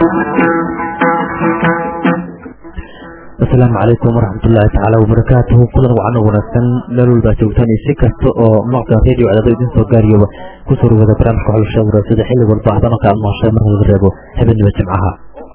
asalaamu calaykum waraxmatullaahi tacaala wabarakaatuhu kulan wacan wanaagsan meel walbaa joogtaan iyo si kasta oo maqta radio cadaado idin soo gaariyoba kusoo dhawada barnaamijka xulsha waraasada xilli walba hadana ka admaashay marka laga reebo habeenimo jimcaha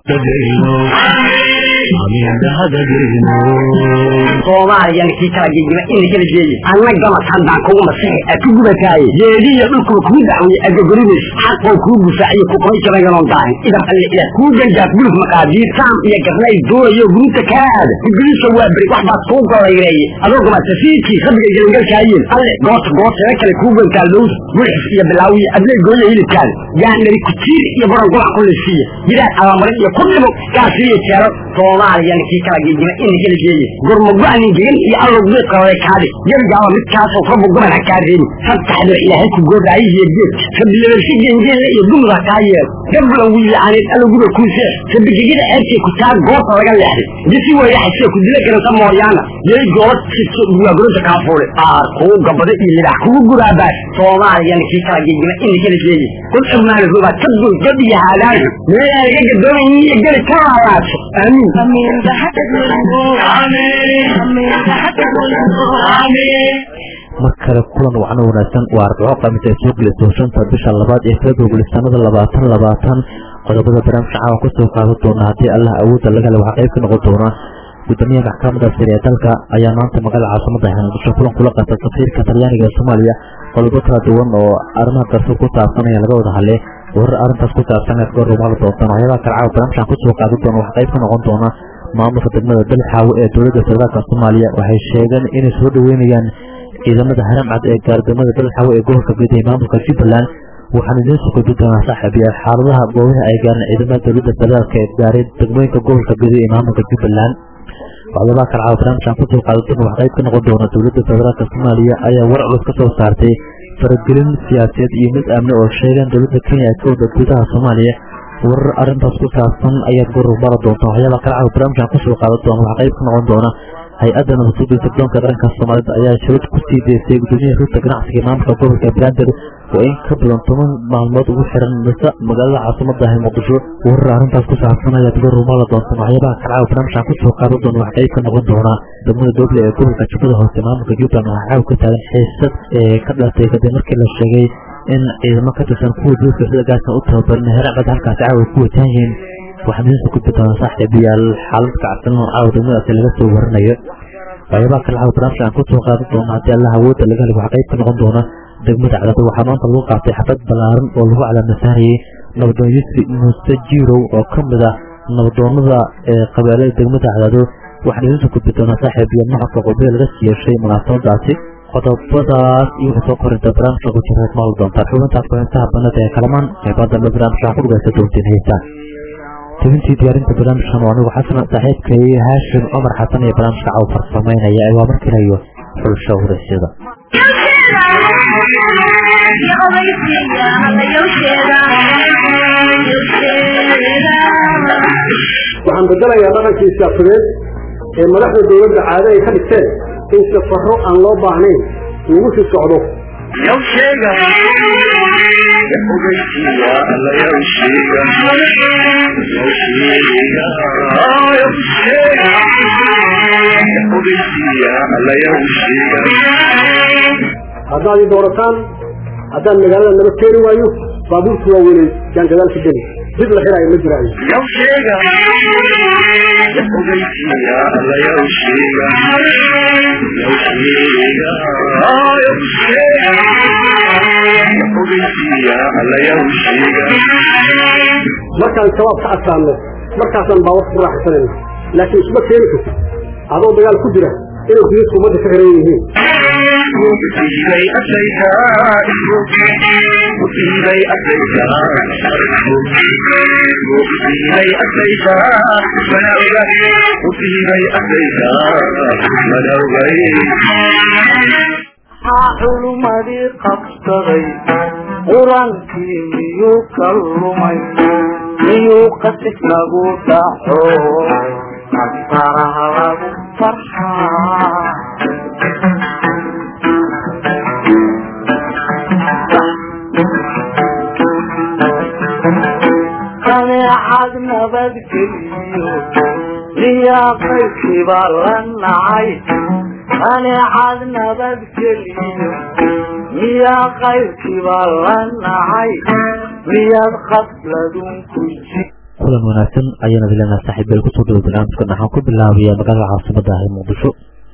soomaaliyan kii kala gegima ina kala jeeye anna gamas haddaan kugu masixi a ku gubataaye jeediya dhulkuba kuu dacweye agogoridays xaqoo kuu gufaaciyo kuqabay jabaganoon daahin idam alle ila kuu ganjaaf guluf maqaadiir saam iyo garnay doonayo guruta kaa aada gudgudiisa waa beri wax baad kuu golayreeye adoo gama safiidkii rabbiga gelingalkaayin alle goota gootada kale kuu gantaa lows gulxis iyo bilaawiya adlay gooya hilibkaada yaandhari kutiir iyo baran gulac ku lisiiya gidaad abamarin iyo ku dhibo gaasiiyo jeero soomaaliyan kii kala gegima ina kala jeeye gurmago-anin gegan iyo allow geedqalada kaadhi gebigaaba midkaasoo rabbu goban ha kaa reebi sabtaxdira ilaahay ku goodaayihiyo geed rabilabalsi gengeelle iyo dumud ha kaa yeelo gablan wiilaaneed alloguba kuusee rabigegida ceebtee ku taa goobta laga leexday disi weyraxasee ku dila garanta mooryaana yay goola siso duwaaguranta kaafuule aar kuu gabado iyo lidax kugu guraabaas soomaaliyan kii kala gegima ina kala jeeye kul irmaani rubaad ka dul god iyo haadaanka meelaa laga gadoomayin iyo geli ka laalaadso aamiin mar kale kulan wacan wanaagsan waa arbaco khamiis ay soo gelayso shanta bisha labaad ee february sanada labaatan labaatan qodobada barnaamijka caawa kusoo qaadan doona haddii allah awoodda laga le waxaa qayb ka noqon doona gudoomiyaha maxkamadda sare ee dalka ayaa maanta magaalada caasimada muqdisho kulan kula qaata safiirka talyaaniga ee soomaaliya qodobo kala duwan oo arrimaha garsoor ku saabsan ayaa laga wada hadlay warar arrintaas ku saabsan ee goor rumala doontaan waxyaabaha kale caawa barnaamijkan kusoo qaadan doona waxaa qayb ka noqon doona maamulka degmada dalxaawo ee dowladda federaalka soomaaliya waxay sheegeen inay soo dhaweynayaan ciidamada haramcad ee gaardamada dalxaawo ee gobolka guud ee maamulka jubbaland waxaan idiin soo gudbi doonaa saaxiibayaal xaaladaha goobaha ay gaareen ciidamada dowladda federaalka ee gaaray degmooyinka gobolka guud ee maamulka jubbaland waxyaabaha kale caawa barnaamijkan kusoo qaadan doona waxaa qayb ka noqon doona dowladda federaalka soomaaliya ayaa war culus ka soo saartay faragelin siyaasadeed iyo mid amni oo sheegeen dowladda kenya ay ka wada gudaha soomaaliya warar arrintaas ku saabsan ayaad goor mara doonta waxyaabaa kale caawa barnaamijkan kusoo qaadan doona waxaa qayb ka noqon doona hay-adda nabadsuuda sirdoonka qaranka soomaalida ayaa shirad ku sii deysay gudoomiyaha rugta ganacsiga maamulka gobolka banaadir oo in ka badan toban maalmood ugu xiran mise magaalada caasimada ah muqdisho warar arrintaas ku saabsan ayaad goor mara doonta waxyaabaha kale caawa barnaamijkan kusoo qaadan doona waxaa qayb ka noqon doona degmada dooble ee gobolka jubbada hoose maamulka jubbaland waxaa caawa ka taagan xiisad ee ka dhalatay kadib markii la sheegay in ciidamo ka tirsan kuwa duulka sida gaasna u tababarin heracbad halkaasi caawa ku wajahan yihiin waxaan idiin soo gudbi doonaa saaxiibayaal xaalad kacsan oo caawa degmadaasi laga soo warinayo waxyaabaha kale caawa barnaamijka aan kusoo qaadan doona haddii allah awoodda laga heli waxaa qayb ka noqon doona degmada cadado waxaa maanta lagu qaatay xafad ballaaran oo lagu calaamasaanayay nabadoon yusri muuse jirow oo ka mid ah nabadoonada ee qabeelada degmada cadado waxaan idiin soo gudbi doonaa saaxiibayaal maxadka qodobada laga siyeeshay munaasabadaasi qodobadaas iyo wixii soo korinta barnaamijka ku jira maal doontaan xubintaas kuxintaha banada ee kalamaan qeybaha dambe barnaamijka ku dhugaysa doontiin heystaan tebintii diyaarinta barnaamijkan waa anigu xasan saaxiibkay haashim cumar xasan iyo barnaamijka caw farsamaynaya ee waa markilayo xulsho waraysyada waxaan bedelayaa dhaqankii siyaasadeed ee madaxda dowladda caado ay ka dhigteen in safaro aan loo baahnayn lagu sii socdo haddaad i doorataan haddaan magaalada naba keeni waayo baabuurtu waa weynay yaan gadaal ka geli dib la xiraayo ma jiraayo markaan shabaab ka adkaano markaasaan baawar ku raaxsanayna laakiin isma keeni kartid adoo dagaal ku jira inay jidadku ummadda ka xiran yihiin xulumadii qabsaday qurankii miyuu ka lumay miyuu qasif lagu dhaco qasaraha lagu farxaa qaneecad nabadgeliyo miyaa qaybkiiba la nacay qaneecad nabadgeliyo miyaa qaybkiiba la nacay miyaad qafladun ku ji kulan wanaagsan ayaana dilenaha saaxiibbeel kusoo dhawo barnaamijkan waxaan ku bilaabayaa magaalada caasimada ah ee muqdisho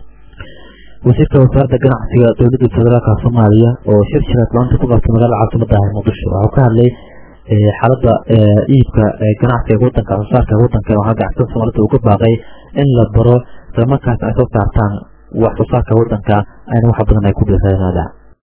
wasiirka wasaaradda ganacsiga dowladda federaalka soomaaliya oo shir shiraad maanta ku qabtay magaalada caasimada ah ee muqdisho waxuu ka hadlay xaaladda iibka ganacsiga wadanka soosaarka wadanka waxaa ganacsada soomaalida uga baaqay in la baro islamarkaas ay soo saartaan wax soosaarka wadanka ayna wax badan ay ku dhiiranaadaan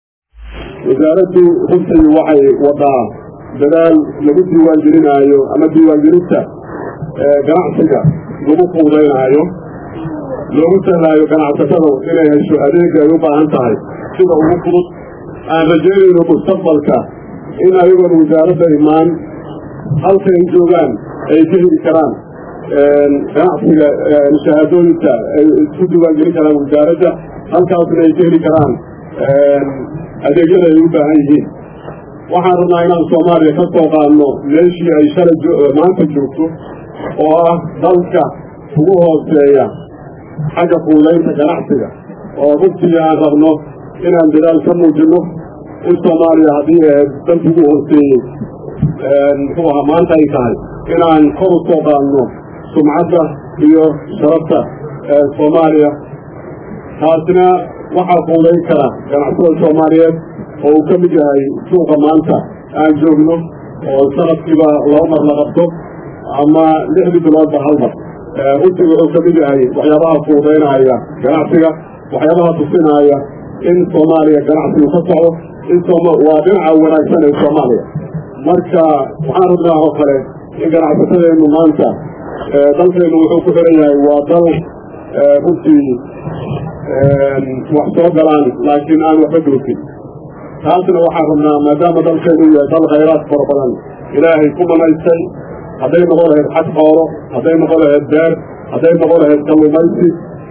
wasaaraddu runtii waxay wadaa dadaal lagu diiwaangelinaayo ama diiwaangelinta ganacsiga lagu fuudaynaayo loogu sahlaayo ganacsatada inay hesho adeega ay u baahan tahay sida ugu fudud aan rajaynayno mustaqbalka in ayagoon wasaaradda imaan halka ay joogaan ay ka heli karaan ganacsiga shahaadooyinka ay isku diiwaangelin karaan wasaaradda halkaasna ay ka heli karaan adeegyada ay u baahan yihiin waxaan rabnaa inaan soomaaliya ka soo qaadno meeshii ay shalay maanta joogto oo ah dalka ugu hooseeya xagga fuudaynta ganacsiga oo runtii aan rabno inaan dadaal ka muujinno in soomaaliya haddii ahayd dalka ugu hooseeyey muxuu ahaa maanta ay tahay inaan kor u soo qaadno sumcadda iyo sharafta soomaaliya taasina waxaa fuudayn kara ganacsada soomaaliyeed oo uu ka mid yahay suuqa maanta aan joogno oo sanadkiiba laba mar la qabto ama lixdii biloodba hal mar runtii wuxuu ka mid yahay waxyaabaha fuudaynaya ganacsiga waxyaabaha tusinaya in soomaaliya ganacsigu ka socdo in waa dhinaca wanaagsan ee soomaaliya marka waxaan rabnaa oo kale in ganacsatadeennu maanta dalkeennu wuxuu ku xiran yahay waa dal runtii wax soo galaan laakiin aan waxba doofin taasna waxaan rabnaa maadaama dalkeenu yahay dal khayraad fara badan ilaahay ku manaystay hadday noqon lahayd xag xoolo hadday noqon lahayd beer hadday noqon lahayd kalluumaysi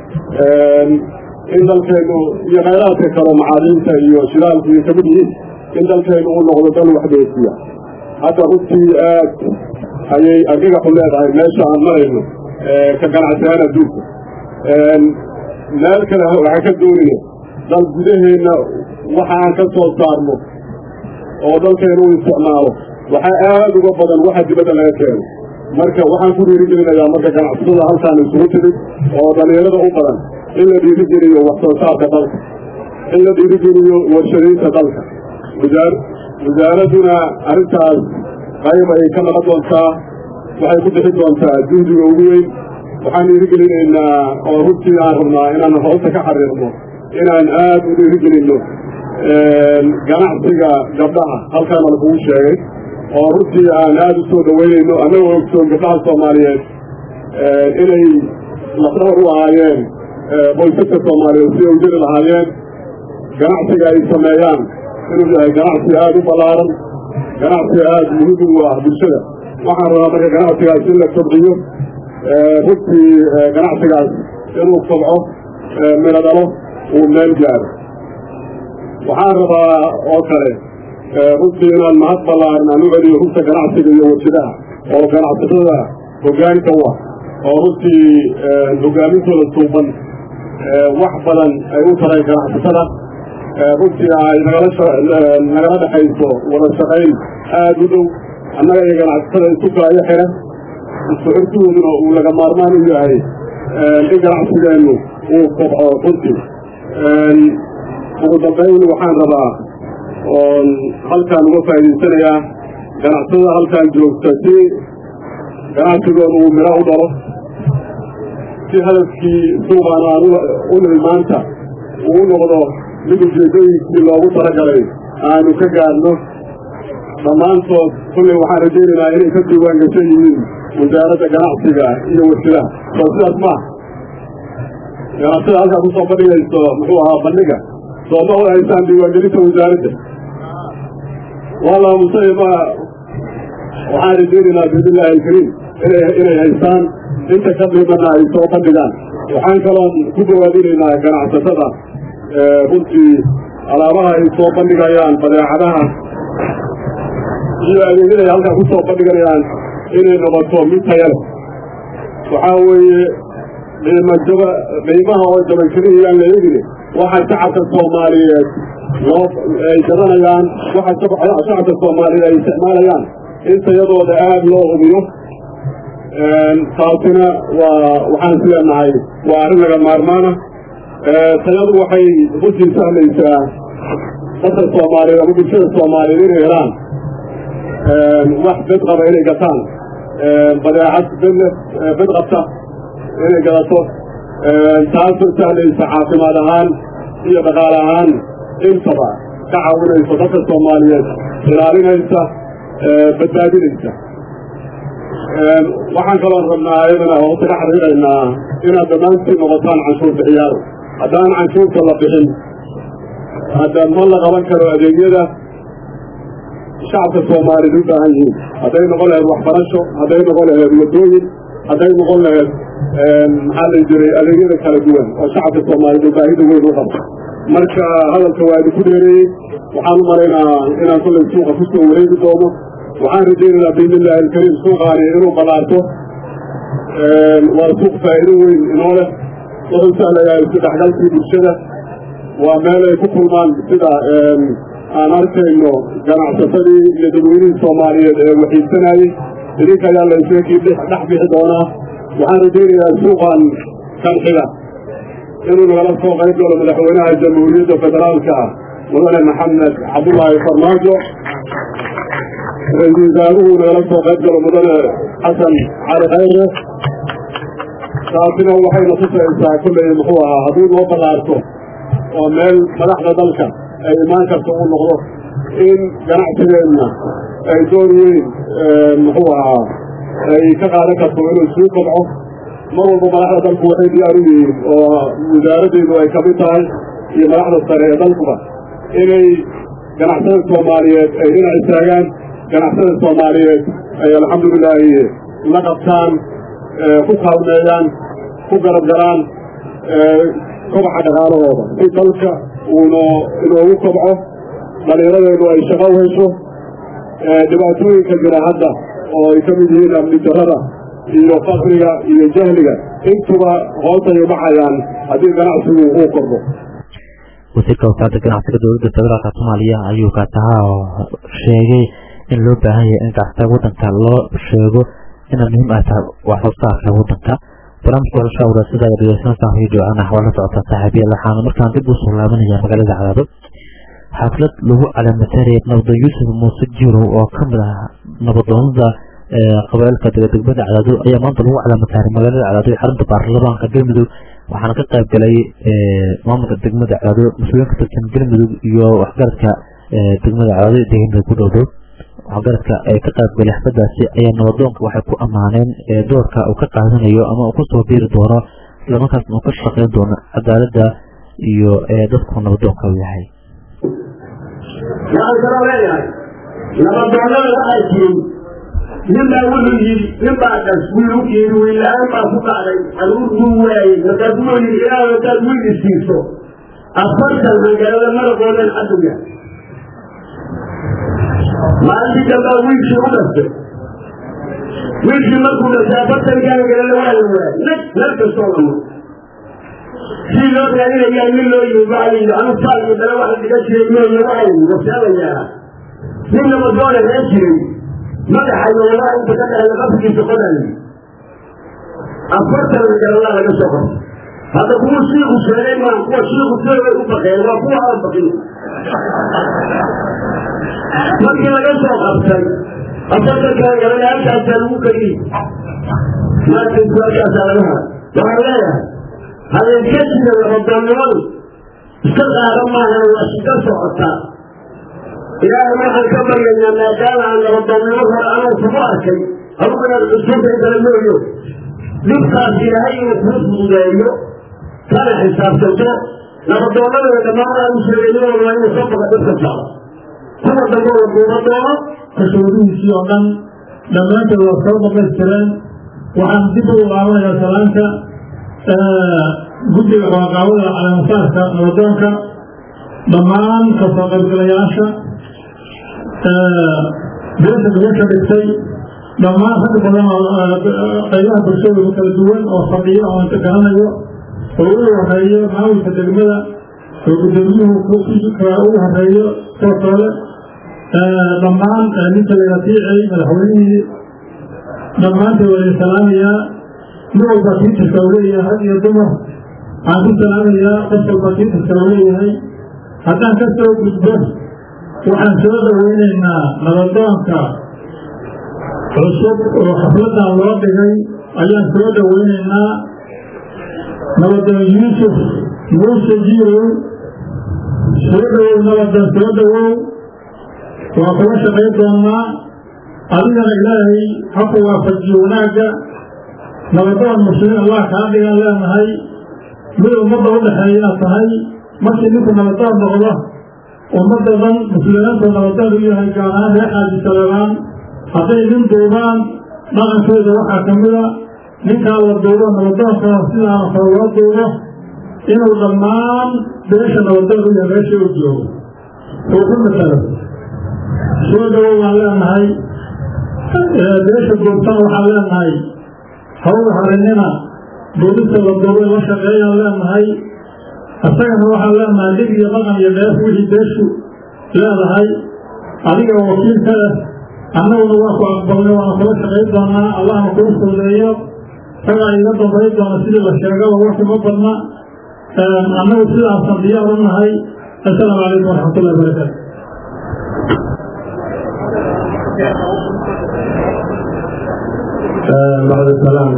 in dalkeenu iyo khayraadka kale macaadiinta iyo shidaalku iyo kamid yihiin in dalkeenu uu noqdo dal waxbeesiya hadda runtii aad ayay argagaxu leedahay meesha aan marayno ka ganacsihaan adduunka meel kale waxaan ka doonaya dal gudaheenna waxa aan ka soo saarno oo dalkeenu u isticmaalo waxaa aad uga badan waxa dibadda laga keeno marka waxaan ku dhiirigelinayaa marka ganacsatada halkaan isugu timid oo dhalinyarada u badan in la dhiirigeliyo wax soo saarka dalka in la dhiirigeliyo warshadaynta dalka wasaaradduna arrintaas qayb ay ka noqon doontaa waxay ku bixi doontaa juhdiga ugu weyn waxaan dhiirigelinaynaa oo runtii aan rabnaa inaan hoosta ka xariirno inaan aad u dhiirigelinno ganacsiga gabdhaha halkaana lakugu sheegay oo runtii aan aad u soo dhaweynayno annagoo ogsoon gabdhaha soomaaliyeed inay lafdhabar u ahaayeen qoysaska soomaaliyeed si ay u jiri lahaayeen ganacsiga ay sameeyaan inuu yahay ganacsi aad u ballaaran ganacsi aad muhiim u ah bulshada waxaan rabaa marka ganacsigaas in la kobciyo runtii ganacsigaas inuu kobco mino dhalo uu meel gaaro waxaan rabaa oo kale runtii inaan mahad ballaaran aan u celiyo rugta ganacsiga iyo warshadaha oo ganacsatada hoggaanka u ah oo runtii hogaamintooda suuban wax badan ay u taray ganacsatada runtii ay nagala dhexayso wada shaqayn aad u dhow annaga iyo ganacsatada isu kaayo xira isku xirkidooduna uu laga maarmaan u yahay in ganacsigeennu uu kobco runtii ugu dambayn waxaan rabaa oon halkaan uga faa'idaysanayaa ganacsatada halkaan joogta si ganacsigooda uu midho u dhalo si hadafkii suuqaan aan u nimi maanta uu noqdo mid ujeedooyinkii loogu talagalay aanu ka gaadhno dhammaantood kulley waxaan rajaynaynaa inay ka diiwaan gashan yihiin wasaaradda ganacsiga iyo warshadaha soo sidaas maaha ganacsada halkaa kusoo bandhigayso muxuu ahaa bandhiga sooma u haysaan diiwaangelinta wasaaradda wallah musay ma waxaan rajaynaynaa biidnillahi alkariim inay inay haystaan inta ka dhimana ay soo bandhigaan waxaan kaloon ku gawaadinaynaa ganacsatada runtii alaabaha ay soo bandhigayaan badeecadaha iyo adeegyada ay halkaa ku soo bandhigayaan inay noqoto mid taya leh waxaa weeye qiima jaba qiimaha oo jaban keliyayaan la eegine waxa shacabka soomaaliyeed loo ay gadanayaan waxa shacabka soomaaliyeed ay isticmaalayaan in tayadooda aada loo hubiyo taasina waa waxaan is leenahay waa arrin laga maarmaana tayadu waxay runtii sahlaysaa dadka soomaaliyeed ama bulshada soomaaliyeed inay helaan wax bed qaba inay gataan badeecad bed bed qabta inay gadato taasoo sahlaysa caafimaad ahaan iyo dhaqaale ahaan intaba ka caawinayso dadka soomaaliyeed ilaalinaysa badbaadinaysa waxaan kaloo rabnaa ayadana hoose ka xariiraynaa inaad dhammaantiin noqotaan canshuur bixiyaal haddaan canshuurta la bixin hadda ma la qaban karo adeegyada shacabka soomaaliyeed u baahan yihiin hadday noqon lahayd waxbarasho hadday noqon lahayd wadooyin hadday noqon lahayd maxaa la jiray adeegyada kala duwan oo shacabka soomaaliyeed baahida weyn u qabo marka hadalka waa idinku dheereeyey waxaan u malaynaa inaan kollay suuqa ku soo wareegi doono waxaan rajaynaynaa biidnillahi alkariim suuqaani inuu ballaarto waa suuq faa'iido weyn inoo leh wuxuu sahlayaa isdhexgalkii bulshada waa meel ay ku kulmaan sida aan arkayno ganacsatadii iyo dadweynihii soomaaliyeed ee waxiidsanayey idinka ayaa layseekii dhex bixi doonaa waxaan rajaynayaa suuqan kanxiga inuu nagala soo qayb galo madaxweynaha jamhuuriyadda federaalka ah mudane maxamed cabdullaahi farmaajo ra-iisul wasaaruhu nagala soo qayb galo mudane xasan cali khayre taasina waxayna tusaysaa kolley muxuu ahaa hadduu noo ballaarto oo meel madaxda dalka ay imaan karta uu noqdo in ganacsigeenna ay door weyn muxuu ahaa ay ka qaadan karto inuu suu kobco mar walba madaxda dalku waxay diyaar u yihiin oo wasaaraddeedu ay kamid tahay iyo madaxda sare ee dalkuba inay ganacsada soomaaliyeed ay dhinac istaagaan ganacsada soomaaliyeed ay alxamdulilaahi la qabtaan ku kaalmeeyaan ku garab galaan kobaxa dhaqaalahooda si dalka uuna inoogu kobco dhalinyaradeedu ay shaqo u hesho dhibaatooyinka jira hadda oo ay ka mid yihiin amni darrada iyo fakriga iyo jahliga intuba hoosay ubaxayaan haddii ganacsigu uu kordho wasiirka wasaaradda ganacsiga dowladda federaalka soomaaliya ayuu kaatahaa oo sheegay in loo baahan yahay in ganacsiga waddanka loo sheego inay muhiim ay tahay wax soo saarka waddanka barnaamijka warashaa wadaasada ay dhegeysanaysaa radio anax waa la socotaa saaxiibyal waxaana markaan dib usoo laabanaya magaalada cadaado xaflad lagu calaamateeraya nabada yuusuf muuse jirow oo kamid ah nabadoonada qabailka degdegmada cadaado ayaa maanta lagu calaamataarey magaalada cadaado ee xarunta baarlamaanka galmudug waxaana ka qayb galay maamulka degmada cadaado mas-uuliyiin ka tirsan galmudug iyo waxgaradka degmada cadaado deegaanka ku dhowdhow waxgaradka ay ka qayb galay xafladaasi ayaa nabadoonka waxay ku ammaaneen doorka uu ka qaadanayo ama uu kusoo biiri doono islamarkaasna uu ka shaqeyn doono cadaalada iyo dadku nabadoonka u yahay waxaan kaloo leeyahay nabadoonnada waxaa jiray ninbaa wuxuu yidhi ninbaa dhas wiilu yidhi wiil-la-aan baa ku dhacday caruur buu waayey markaasuu wuxuu yidhi ilaah hadaad wiil isiiso afartan hangarada maraqoodan cadowga maalintii dambaa wiilkii u dhastay wiilkii markuu dhastay afartankii hangarada waa la waayay nag meel kastoo lamo si loo raadinayaa nin loo yimi waxaa layidhi anu faal iyo dale waxa dhiga jiray mooye waxaa yidhi wasaalayaa nin nabadoona ree jiray madaxa iyo walaha inta ka dhahda qafkiisa qodayo afartan hangarada laga soo qabtay hadda kuwa shiiku sheegay maa kuwa shiiku sheegay u baqeen waa kuwa aan baqin markii laga soo qabtay afartanka hangarada halkaasaa lagu kariyey maanta su-aashaasaa laga hara waxaan leeyahay habeenka jira nabadoonnimadu iska qaada maahan waa shida socotaa ilaahay waxaan ka baryaynaa maadaama aan nabadoonnimo hore anuu kugu arkay adugu inaad cusuubta kala mooyo dhibkaas ilaahay inuu kuu fududeeyo kana xisaabtanto nabadoonnadana dhammaan aan u sheegay nimadooda waa inuu soo baqa dhibka socda kuwa dambe uu duuba doono kashuudihiisii oo dhan dhammaantood waa soo dhamaystireen waxaan dib u laabanayaa salaanta guddiga qabanqaabada calaamasaarka nabadoonka dhammaan kasoo qaybgalayaasha beesha gabasha dhigtay dhammaan rag badan oo qaybaha bulshadooda kala duwan oo fadhiyo oo inta garanayo oo u horeeyo maamulka degmada oo gudoomiyuhu ugu horeeyo kuwa kale dhammaan ninka layatiicay madaxweynihii dhammaantood waa salaamayaa nin walba tiitirka uu leeyahay rag iyo dumar waxaan ku salaamayaa qof walba tiitirka uu leeyahay haddaan ka soo gudbo waxaan soo dhaweynaynaa nabadoonka cusub oo xafladan loo dhigay ayaan soo dhaweynaynaa nabadoon yuusuf muuse jiirow soo dhawow nabadoon soo dhawow waa kula shaqayn doonnaa adigana ilaahay haku waafajiyo wanaagga nabadoon muslimiin allah kaa dhigan leenahay mid ummadda u dhexeeya inaad tahay markii ninku nabadoon noqdo ummadda dhan muslimiintu nabadoon u yahay gaar ahaan reer xaaji saleebaan hadday nin duubaan dhaqankooda waxaa ka mida ninkaa la duubo nabadoonka sidaana kale loo duubo inuu dhammaan beesha nabadoon u yahay meesha u joogo uu ku masalo soo dhawow waan leenahay beesha duubtana waxaan leenahay hawda harinina duubista la duubay la shaqeeyaan leenahay isagana waxaan leenahay dhib iyo dhaqan iyo dheef wixii beeshu leedahay adiga wakiil ka leh annaguna waa ku aqbalnay waana kula shaqayn doonaa allahna kuu fuudeeyo isagaa iga dambayn doona sidii la sheegaba waxuma badna annagu sidaasan diyaar u nahay assalaamu calaykum waraxmatullahi wabarakaatu bacd salaam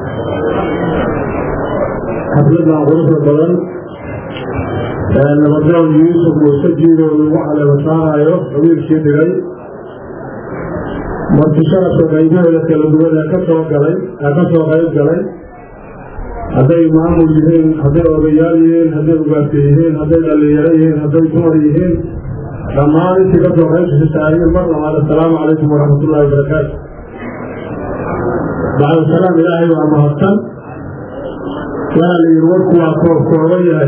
xafladan quruxda badan nabadoon yuusuf muuse jiidow lagu caleema saaraayo qabiilkii dhigay marti sharafka qaybahooda kala duwan ee ka soo galay ee ka soo qayb galay hadday maamul yihiin hadday odayaal yihiin hadday ugaarta yihiin hadday dhalinyaro yihiin hadday dumar yihiin dhammaan intii ka soo qayb saayiin mar labaad assalaamu calaykum waraxmatullahi wabarakaatu bacda salaam ilaahay waa mahadsan waxaa la yidhi warku waa koobkooban yahay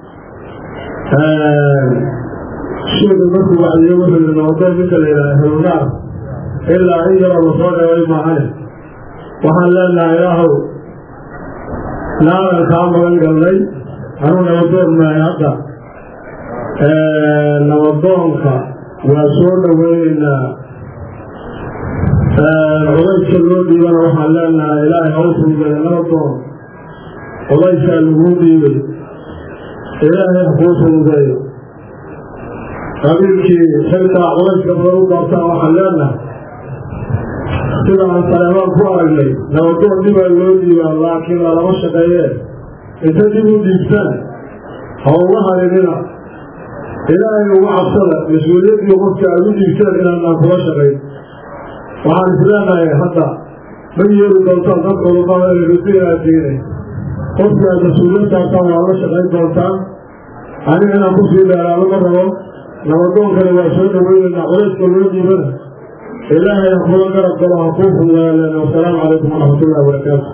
sheega markuu wacdiyo wuxuu yidhi nabadoon ninka la yidhaha helunaar ilaa in yaroo la soo dhaway maahane waxaan leenahay ilaahow naadan kaa magan galnay anuu nabadoon mahay hadda nabadoonka waa soo dhaweynaynaa codayska loo dhiibana waxaan leenahay ilaahay haw fuudeeya nabadoon codaysaa laguu dhiibay ilaahay ha kuu fuudeeyo qabiilkii xilkaa codayska badan u doortaan waxaan leenahay sida aan saleebaan ku aragnay nabadoon dhibaa loo dhiibaa laakiin lalama shaqeeyee inta dib u dhiibtaan ha uga harinina ilaahay uga cabsada mas-uuliyaddii qofka aad u dhiibteen inaanaan kula shaqayn waxaan isleenahay hadda ma yeeli doontaan dadka ulumada rusiaadiinay qofka aad mas-uuliyadtaasaan waa la shaqayn doontaan aniga inaan kusii dheeraado ma rabo nabadoonkana waa soo dhaweynaynaa culayska loo dhiibana ilaahay ha kula garab galo ha kuu fudaalen wasalaamu calaykum waraxmatullahi wabarakaatu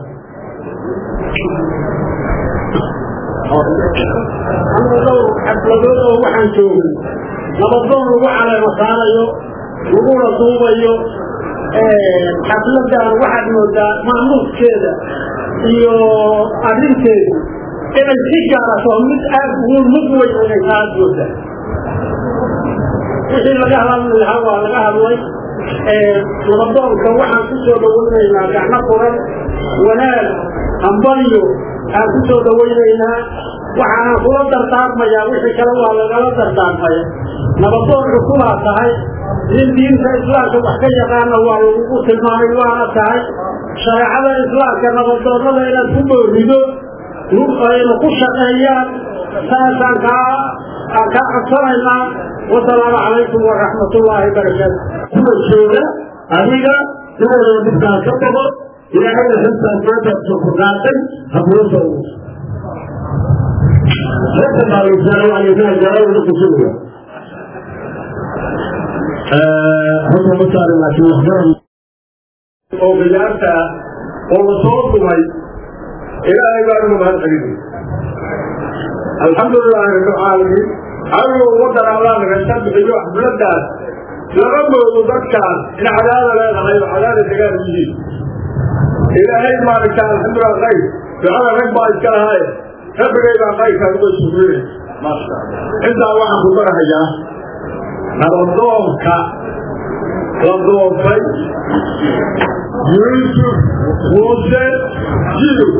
xafladood oo waxaan joogay nabadoon lagu caleema saarayo laguna duubayo xafladan waxaad moodaa maamuuskeeda iyo arrinteedu inay si gaarato mid aad ugu mug weyn inay aad moodaa wixii laga hadli lahaa waa laga hadlay nabadoonka waxaan ku soo dhawaynaynaa gacmo furan wanaag hambalyo aan ku soo dhawaynaynaa waxaana kula dardaarmayaa wixii kale waa lagala dardaarmaya nabadoon cusubaa tahay nin diinta islaamka wax ka yaqaana waa lagugu tilmaamay waana tahay shareecada islaamka nabadoonnada inaad ku boorido ayna ku shaqeeyaan saasaan kaa aan kaa codsanaynaa wasalaamu calaykum waraxmatullaahi barakaatu kuwa jooga adiga inooda midkaa ka bogo ilaahayna xiltaan maanta ku qaatay ha kula soo uuso ragga baalaysaana waa inaa gaalada kusuga hadda ma saarin laakiin waxbaran oo biyaarta oo la soo dumay ilaahay baan uga mahad celinay alxamdulilaahi rabbilcaalamiin adigo wadan allah naga bixiyo xafladaas lama moodo dadkaan in cadaada leedahay oo cadaada degaan yihiin ilaahay maaragta alxamdulilah khayr ducada rag baa iska lahaaye rabbigay baa kayrkaa uga sugrinay maasha allah intaa waxaan ku barahayaa nabadoonka la doortay yuusuf muuse jidow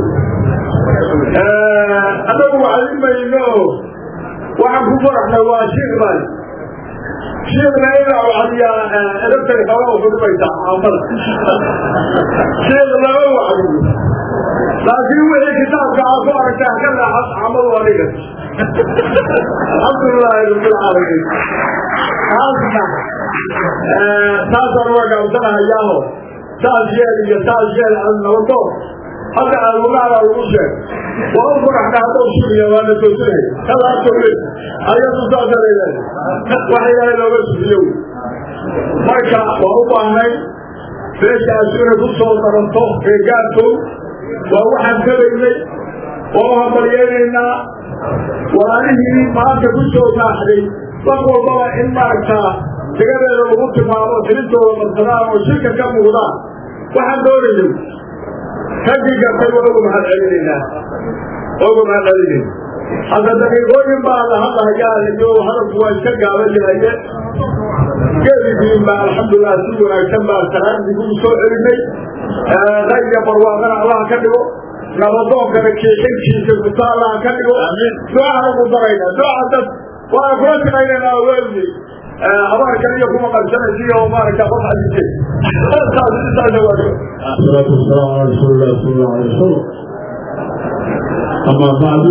anagu wacdimayno waxaan ku faraxnay waa shiikh bani shiikhna inaa wacdiyaa elabtay xooga uxudumaysaa caamada shiikh lama wacdiyo laakiin wixii kitaabka aad ku aragtaa ka raaxas caamadu adiga alxamdulilaahi rabbilcaalamiin taasna taasaan uga gaabsanahayaaho saas yeel iyo saas yeel nabadoon hadda aadulaada lagu sheeg waa u faraxna haddau sugiya waana toosinay kalaatole ayadu saasa leedahay wax ilaahay looga sugiyo marka waa u baahnay meeshaas inay ku soo daranto reegaarkow waa waxaan kabaynay waa u hambalyeynaynaa walaalihii maanta ku soo naaxday wax walbaba in maaragtaa degadeeda lagu tilmaamo tilintooda marsadaan oo shirka ka muuqdaan waxaan doonayay raggii gartay waa uga mahad celinaynaa uga mahad celinayna hadda daqiiqooyin baa la hadlahayaa iyo hadalku waa iska gaaban yahaye geedigiin baa alxamdulilah si wanaagsan baa salaadii kugu soo celinay qayga barwaaqana allaha ka dhigo nabadoonkana kiixinkiisa guta allaha ka dhigo ducaan ugu darayna duca dad waa kula shaqaynaynaa weelni abaarkan iyo kuma qarsanaysa iyo maaragta qof xadiise saas intaasa waa الصلاة والسلام على رسول الله صلى الله عليه وسلم أما بعد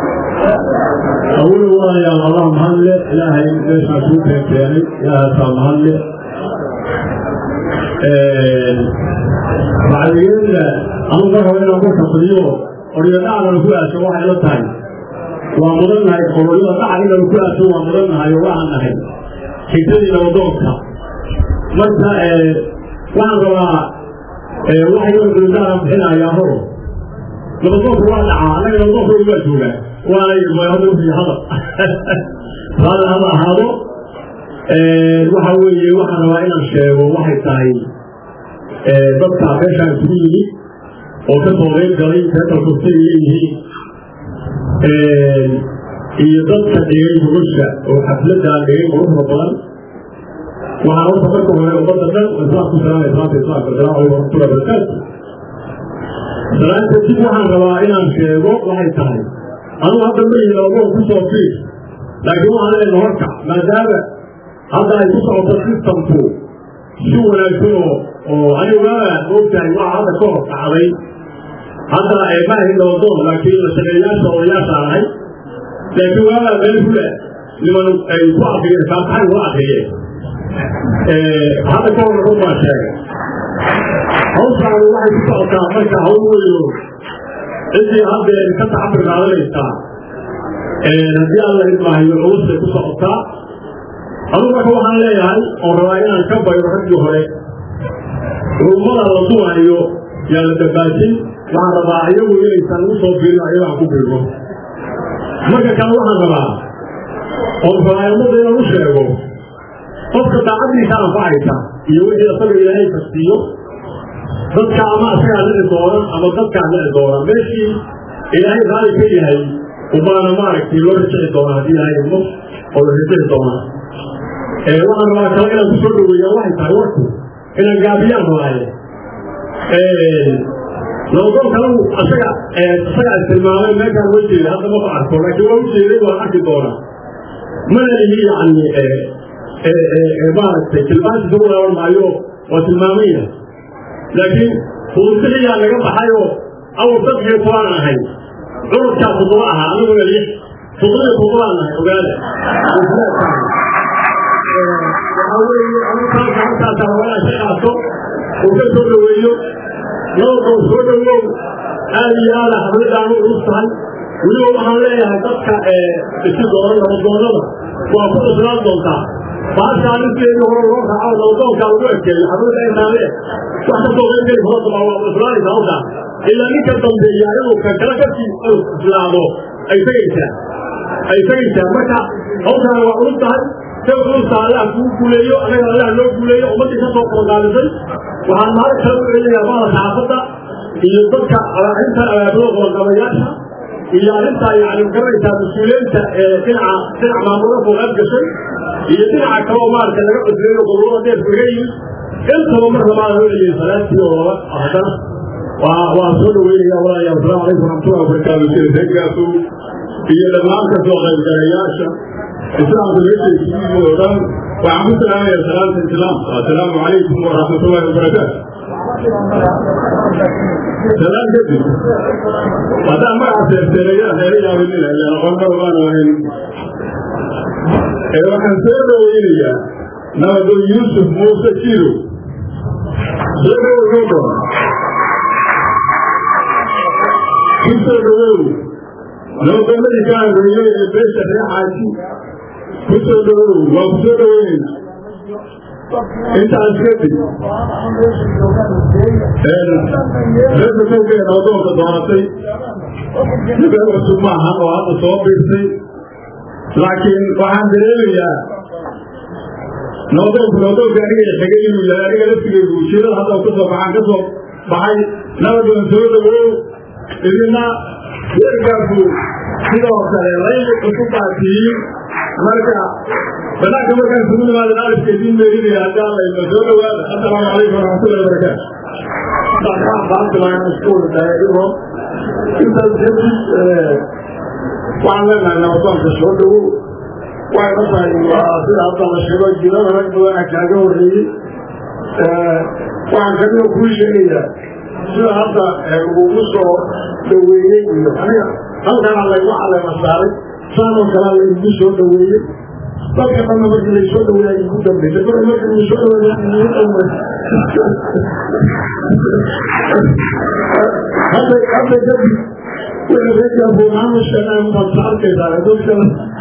أول الله يا الله مهل إلهي ليش أشوف يعني يا هذا مهل بعد يوم أنا ظهر إلى أبوك اليوم أريد أعلم كل شيء واحد لا تاني وأمرنا هاي قولوا أعلم كل شيء وأمرنا هاي وأنا هاي كتير لو دوكا مرتا وأنا waxay duldaara bixinayaa horo nabadoonku waa dhacaa annaga nabadoonku waa joogaa waana hadda wixii hadal hada hada ahaado waxa weeye waxaan rabaa inaan sheego waxay tahay dadka meeshaan isugu yimid oo ka soo qeyb galay reetalkostay leeyihiin iyo dadka dhigay gogosha oo xafladaan dhigay quruxda badan waxaan horta marka hore ummadda dhan islaam ku salaamay salaanta islaamka asalaamu calaykum waraxmatullahi wabarakaatu salaanta dib waxaan rabaa inaan sheego waxay tahay anugu hadda ma yihin labadoon ku soo fiir laakiin waxaan leenahay horta maadaama hadda ay ku socoto systemku si wanaagsan oo oo anigana moogtahay waxa hadda ka hor dhacday hadda ma ahin labadoon laakiin la shaqeeyaasha odayaasha ahay laakiin waagaa meel hula niman ay ku akriyeen faataxay waa akriyeen hadda ka hor run baa sheegay hawshaani waxay ku socotaa marka hawl weyno ciddii haddee ka tacabir qaadanaysaa haddii alla idmaahayo culusay ku socotaa anugu marka waxaan leeyahay oo rabaa inaan ka bayro raggii hore rummada la duwaayo yaa la dabaajin waxaan rabaa iyagu inaysan ugu soo biirin ayago aan ku biirno marka kale waxaan rabaa oo rabaa ummadda inaan u sheego qofka daacaddiisa anfacaysa iyo wixii asaga ilaahay fasiiyo dadka ama asagaa dhici doona ama dadkaa dhici doona meeshii ilaahay raali ka yahay ubaana maaragtay loo rijici doona haddii ilaahay idmo oo la rijici doona waxaan rabaa kale inaan kusoo dhaweeyaa waxay tahay warku inaan gaabiyaan rabaaye labadoon kale asaga asaga istilmaamay meeshaan wa jeeda hadda ma arko laakiin waa u jeeday waan arki doonaa mana lihi yani maaragtay tilmaantiisa u laaban maayo waa tilmaamaya laakiin fudusixiyaa naga baxayoo awal saddex iyo tobaan ahay curudkaa toddoba ahaa aniguna lix toddoba toddobaan nahay ogaada waxaa weeye anukaasa halkaasa hawalaha ka qaato uu ka soo dhaweeyo labadoo soo dhawow aad iyo aada xafladaan u culus tahay weliba waxaan leeyahay dadka isi doona nabadoonada waa ku cuslaan doontaa baashaa ninkeedii hore loo raaco nabadoonkaa lagu ekeeyo xafladda intaale wax ka soo qaybgeli hoosaba waa cuslaanaysa halkaa ilaa ninka dambeeya inuu ka kala kasii islaamo ay tegaysaa ay tegaysaa marka hawshaana waa culus tahay sawirkiisa allah kuu guuleeyo anaga allah loo guuleeyo ummaddii kasoo qalqaalisay waxaan mahad kala u celinayaa bada saxaafadda iyo dadka arrinta abaabada qalqabayaasha iyo arrintaa yani garanaysaa mas-uuliyiinta ee dhinaca dhinac maamulada kooqaad gashay iyo dhinaca kale oo maaragtay laga cusleeyo gobolada deerka laga yimid intaba mar labaad loo celiyay salaadtii oo laba haddana waa waa soo dhaweynaya walaalayaal asalaamu calaykum waraxmatullahi wabarakaatu sheekaasu iyo dhammaan kasoo qaybgalayaasha islaamka meesha oo dhan waxaan ku salaamaya salaamta islaamka assalaamu calaykum waraxmatullahi wabarakaatu salaam kadib haddaan magaca seerseereeyaa reera yaabinina ilaa aqoonta waan ahayn ee waxaan soo dhaweynayaa nabado yuusuf muuse jiro soo dhaweynoo doona ku soo dhawow nabadoonadii ka angeeyey ee beesha reer xaaji ku soo dhawow waa ku soo dhaweynayna intaas kadib reerka kowgeeda adoonka dooratay nabeel cusub maahan oo hadda soo biirtay laakiin waxaan dareemayaa nabadoonku nabadoonka aniga xigay inuu yahay aniga laftigeygu ujeedada hadda kasoo baxaan ka soo baxay nabadoon soo dhawow idina reerkaasu sidoo kale layli cusub baa tihiin marka banaanka markaan isugu nimaada alifka idiin meerinaya haddii alla ina soo dhawaada assalaamu calaykum waraxmatullahi wabarakaatu intaas kadib waxaan leenahay nabadoonka soo dhawow waxay la tahay waa sida hadda la sheego jirada rag badana kaaga horreeyey waxaan kamida kuu sheegayaa sida hadda lagugu soo dhaweeyey iyo aniga halkana laygu caleema saaray saanoo kalea laygu soo dhaweeyey dadka dhanna markii laysoo dhaweeya igu dambeysay mar marka igu soo dhaweeya igu dambe hadda hadda kadib wixii reerkaa buunaanu sheegnay umaad sa arkaysaa dadka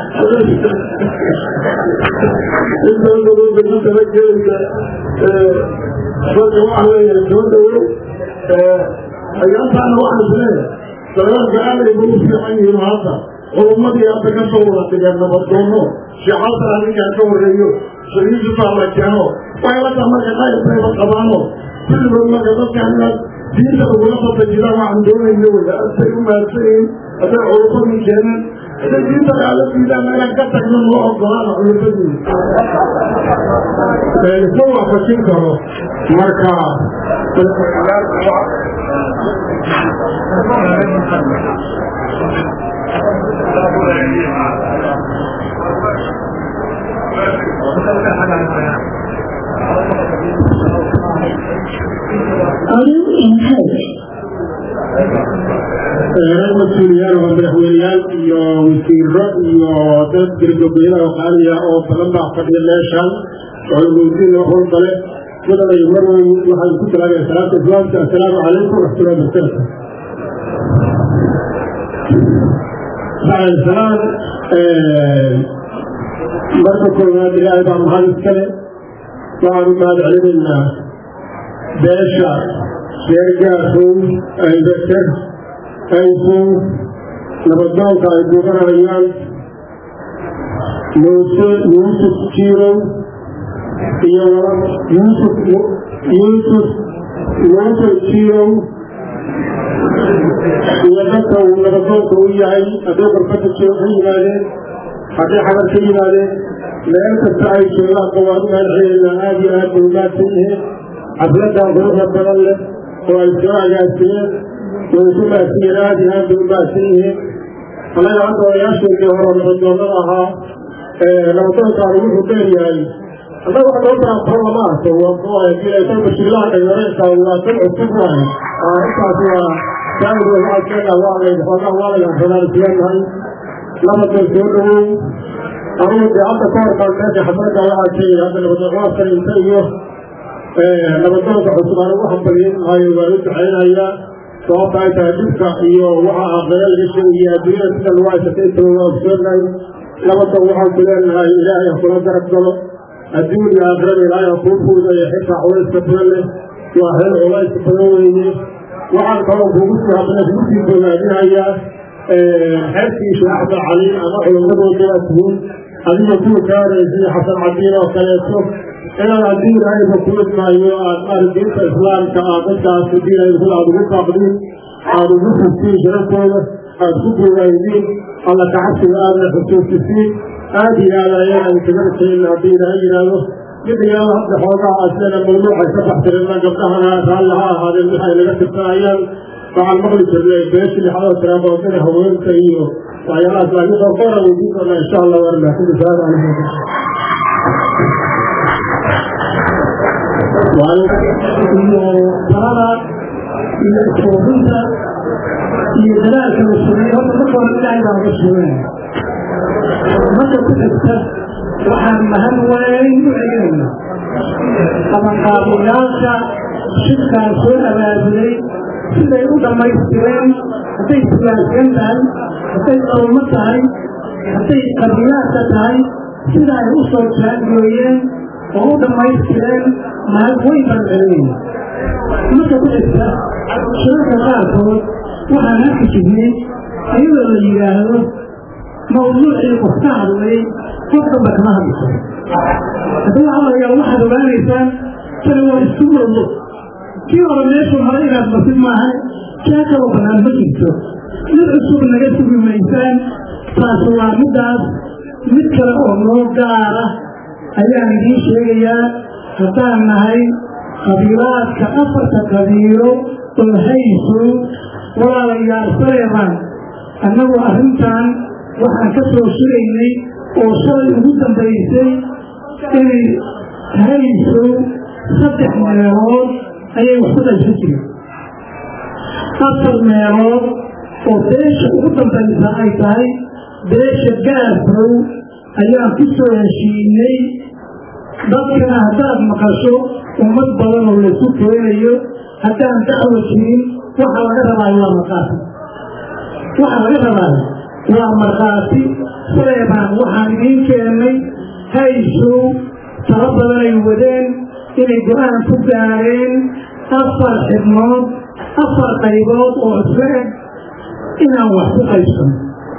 intaadabay ku talagelaysa dadka waxaa leeyahay soo dhawow ayaantaana waxaan isleeyahay dagaalka aad ay ugu fiican yihiin hadda culumadii hadda ka soo wada dhigeen nabadoono sheexalta arrinkaa ka horreeyo shariifisaa la keeno waxay la taha marka qayrbayba qabaano kulligood marka dadkaan inaad diinta ugula fata jiraan waxaan doonayna wey asay u mahadsan yihiin hadday culumadii keeneen hadday diinta kaala diidaan inaan ka tagno noo ogolaana culumadii iska waafajin karo marka mas-uuliyaal oo madaxweyneyaal iyo wasiiro iyo dad gargabeyada oo qaaliya oo badan baa fadhiya meeshan oo lagowdiin wax walbale madaday mar weyn waxaan ku talaagaya salaata islaamka assalaamu calaykum waraxmatullahi wabarakatu bacdasalaam marka koowaad ilaahay baa mahad iskale waxaan u mahad celinaynaa beesha sheergaasow aybater aysow nabadoonka ay duuganayaan muuse yuusuf jiirow iyo yuusuf yuusuf yuusuf jiirow iyo dadka uu nabadoonka u yahay hadday qarbada joo ka yimaadeen hadday xabar ka yimaadeen meel kasta ay joogaanka waan u mahadcelinaynaa aada iyo aad bay umaadsan yihiin xafladan quruxda badan leh oo ay soo agaasiyeen way ku maadsan yihiin aada iyo aad bay umaadsan yihiin annaga hadda odayaasheedii hore nabadoonada ahaa nabadoonkaanu wuxuu dheer yahay annaga wax loo taraafaro lama arko waa bashiilaha dhalinyareenka waa tan cusub waaye intaas waa saaido waxaadkeena waa xoogaa waa laga fanaansiyaanahay nabadoon soo dhawow anugu dee hadda ka hor baan meesha xamarada waxaa sheegay hadda nabadoon salinta iyo nabadoonka cusub aan ugu hambalyin maayo waan u ducaynayaa sababta ay tahay dhibka iyo waxa aqbale laga sheegaya adduunyada sida lagu haysatay intaba waa ogsoonahay nabadoon waxaan ku leenahay ilaahay ha kula garab galo adduun iyo aakhirada ilaahay ha kuu fuudayo xitaa culayska badan leh waa reer culayska badan weyne waxaan kaloo kugu sii hadlay kugu sii bogaadinayaa xeerkii sheekh axmed cali ama culimmadooda waa tihiin adiga kuwa gaaraysay xasan cadiin oo kaleeto inaad haddii ilaahayba kulid maayo aad maarag diinta islaamka aad dadkaas haddii ilahay kula aad ugu baaqdiin aada ugu furtiin sharaftooda aad ku bogaaydiin alla kacabsiga aadna xusuusisiin aad iyo aad ayaan kaga rajayn haddii ilaahay yidhaahdo midigaaba hadda xoogaha aslena mawduucay ka baxtirina gabdhahana raalli ha ahaadeen waxay naga tirsanayaan waxaan maqli jirnay beeshi lixadoo tiraabootina haweenka iyo waxyaalahaas laakiin qorqora weydiin doonaa insha allah waan mahsudi salaam calaykum iyo talada iyo iskuurinta iyo dadaalka la sameeyo horta marka hore ilaahay baa uga suganaya marka ku xigta waxaan mahad weyn u celinayna qabanqaabiyaasha shirkaan soo abaabulay siday u dhammaystireen hadday siyaasiyan tahay hadday qalmo tahay hadday qabiyaadka tahay sida ay u soo taagooyeen oo u dhammaystireen mahad weyn baan celinayna marka ku xigta shirarka qaarkood waxaan arki jirnay iyadoo la yidhaahdo mawduucii qof ka hadlay qof damba kama hadli karo haddii waxaa laga waxaad ogaanaysaan tani waa isku mawdo kii hore meeshu hore inaad martid maaha kaa kaloo bannaan ma jirto mid cusub naga sugi maysaan taas waa middaas mid kale oo noo gaara ayaan idiin sheegayaa haddaan nahay qabiilaadka afarta qabiilo oo hayso walaalayaal saleeman annagu arrintan waxaan ka soo shiraynay oo shalay ugu dambaysay inay hayso saddex meelood ayay wax ku dhaysan jireen afar meelood oo beesha ugu dambaysa ay tahay beesha gaarkow ayaan ku soo heshiinay dadkana haddaad maqasho ummad badan oo laysu keenayo haddaan dacwo jirin waxa laga rabaayo waa markhaati waxa laga rabaayo waa markhaati saleebaan waxaan idiin keennay haysow talo badan ay wadeen inay go-aan ku gaareen afar xibnood afar qaybood oo isla eg inaan wax ku qaybsano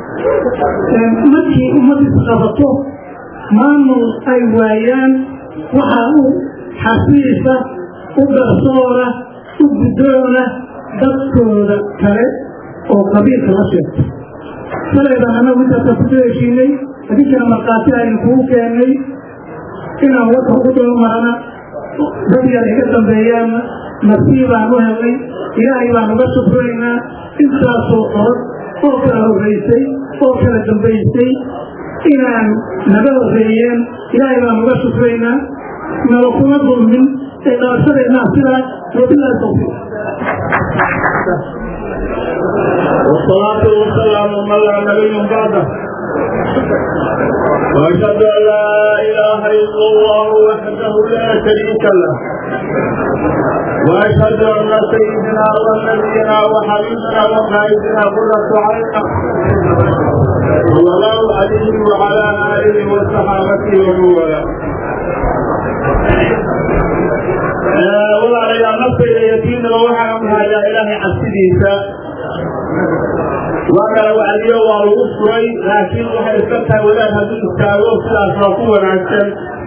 markii ummad isqabato maamul ay waayaan waxaa u xafiisa u garsoora u guddoona dadkooda kale oo qabiilka la sheegta saleebaan annagu intaasa ku soo heshiinay adinkana markhaati aynu kugu keennay inaan wadka ugu doomarana dad yar iga dambeeyaanna nafsii baan u helnay ilaahay baan uga shukuraynaa intaasoo orod oo kala horraysay oo kala dambaysay inaan naga horreeyeen ilaahay baan uga shukuraynaa nala kuma dulmin ee dhalashadeenaa sidaa wabilahi tawfiiq والصلاة والسلام من لا نبي بعده وأشهد أن لا إله إلا الله وحده لا شريك له وأشهد أن سيدنا ونبينا وحبيبنا وقائدنا قرة عيننا صلى الله عليه وعلى آله وصحابته ومن والاه walaalayaal naftayda yatiimna waxaan hayaa ilaahay cabsidiisa waa kala wacdiyo waa lagu furay laakiin waxay iska tahay wadaad hadduu istaago sidaas waa ku wanaagsan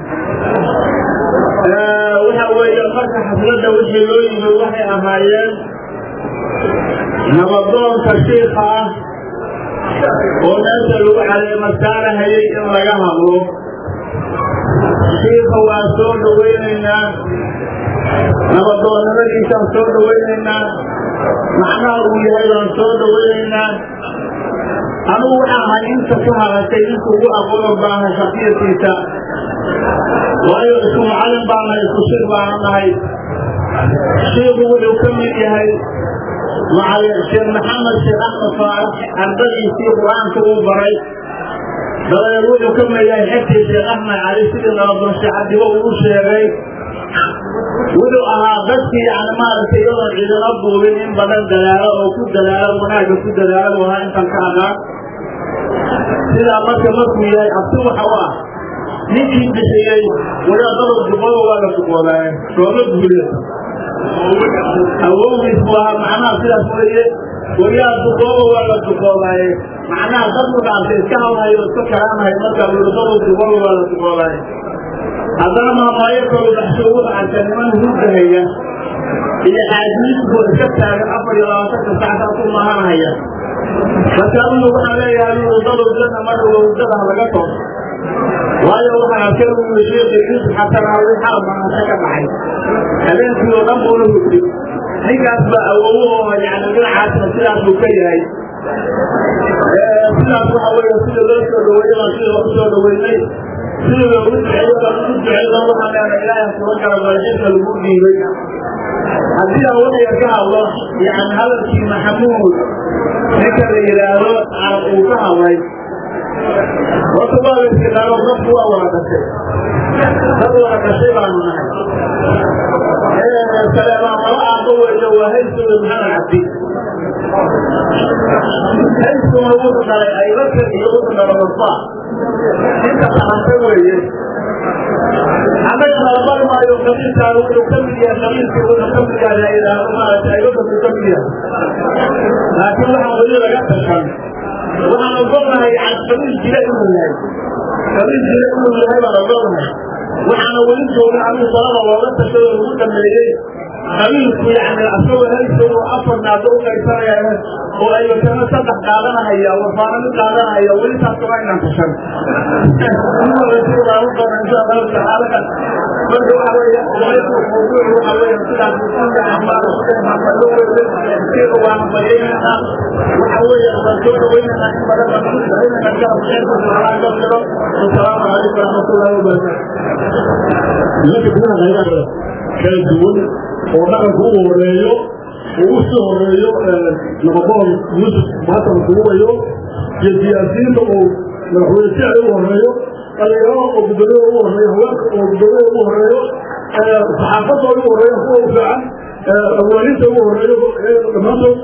waxa weeye marka xafladda wixii loo yimid waxay ahaayeen nabadoonka shiika ah oo meesha lagu caleemasaarahayay in laga hadlo shiika waa soo dhawaynaynaa nabadoonnimadiisaan soo dhawaynaynaa macnaha uu yahay baan soo dhawaynaynaa anugu waxaa ahay inta ku hadashay ninka ugu aqoon baaha shaqiyatiisa waayo isku macalin baan nahay isku shir baana nahay shiiku wuxuu ka mid yahay macalin sheekh maxamed sheekh axmed faarax ardadiisii qur-aanka uu baray dabadeed wuxuu ka mid yahay xigtii sheekh axmed cali sidii nabadoon sheekh cabdigo uu sheegay wuxuu ahaa dadkii yani maaragtay iyadoon cidina duubin in badan dadaalo oo ku dadaalo wanaagga ku dadaalo u ahaa intan ka agaan sidaa marka markuu yahay abti waxa u ah ninkii bixiyey wadaadada duqooba waa la duqoobaaye sooma guuleen awowgiis buu ahaa macnaha sidaas weeye wayaa duqooba waa la duqoobaaye macnaha dad mudhaantay iska hadlayo iska kalaamahay marka luladadu dubalu waa la duboolay haddana maamaayo kalu dhaxsho ugu dhacanta niman hurdahaya iyo xaadiisku iska taagan afar iyo labaatanka saactaa ku mahanaya marka unu waxaan leeyahay luladadu janna marka wawdada laga too waayo waxaan arkay uu sheekay yusuf xasan ali xarab maanta ka baxay habeenkii oo dhan buuna hurdi ninkaas baa awowahooda yani dhinacaasna sidaas buu ka yahay sidaas waxa weeye sida loo soo dhaweeyey baan sida loo soo dhaweynay sida loogu duceeyo baan ugu duceyno waxaan leenahay ilaahay kula kala balxinka lagu dhiibay haddii aan wadiga ka hadlo yani hadalkii maxamuud ninka la yidhaahdo carab uu ka hadlay horta waa la istiqaano dadku waa wada dhashay dad wada dhashay baanu nahay saleebaan laba aabbo weeyo waa haysowe maxamed cabdi haysuna wuxuu dhalay aybakar iyo wuxuu dhalay wasbaa inta dhahantay weeye annagana la bari maayo qabiilkaan wuxuu ka mid yahay qabiilkii wuxuu ka mid yahay la yidhaahdo maaragtay aybakar buu ka mid yahay laakiin waxaan weli laga tashan waxaan ogolnahay qabiil jira inuu yahay qabiil jira inuu yahay baan ogolnahay waxaana weli joogin anigu salada looga tashay oo lagu dhameeyey qabiilku yani asagoo haysow afar naado u qaysanaya oo aybakana saddex qaadanahaya wafaana mid qaadanahaya weli taas kama inaan tashan marka waxa weeye mawduuc waxa weeye sidaas waana bayaynaa waxa weeye waan soo dhaweynana in badan baan ku ducaynana garab xeerka salaam ka jiro wasalaamu calaykum waraxmatullahi wabarakaatu kala duwan oo dhaqanka u horeeyo uu usii horeeyo nabadoon yusuf maatan kuwayo iyo siyaasiyiinta oo madaxweyne sicri u horeeyo dhalinyarada oo gudoomiya ugu horeeyo haweenka oo gudoomiya ugu horeeyo saxaafadda ugu horeeyo kuwa u fiican awaalinta ugu horeeyo dhammaantood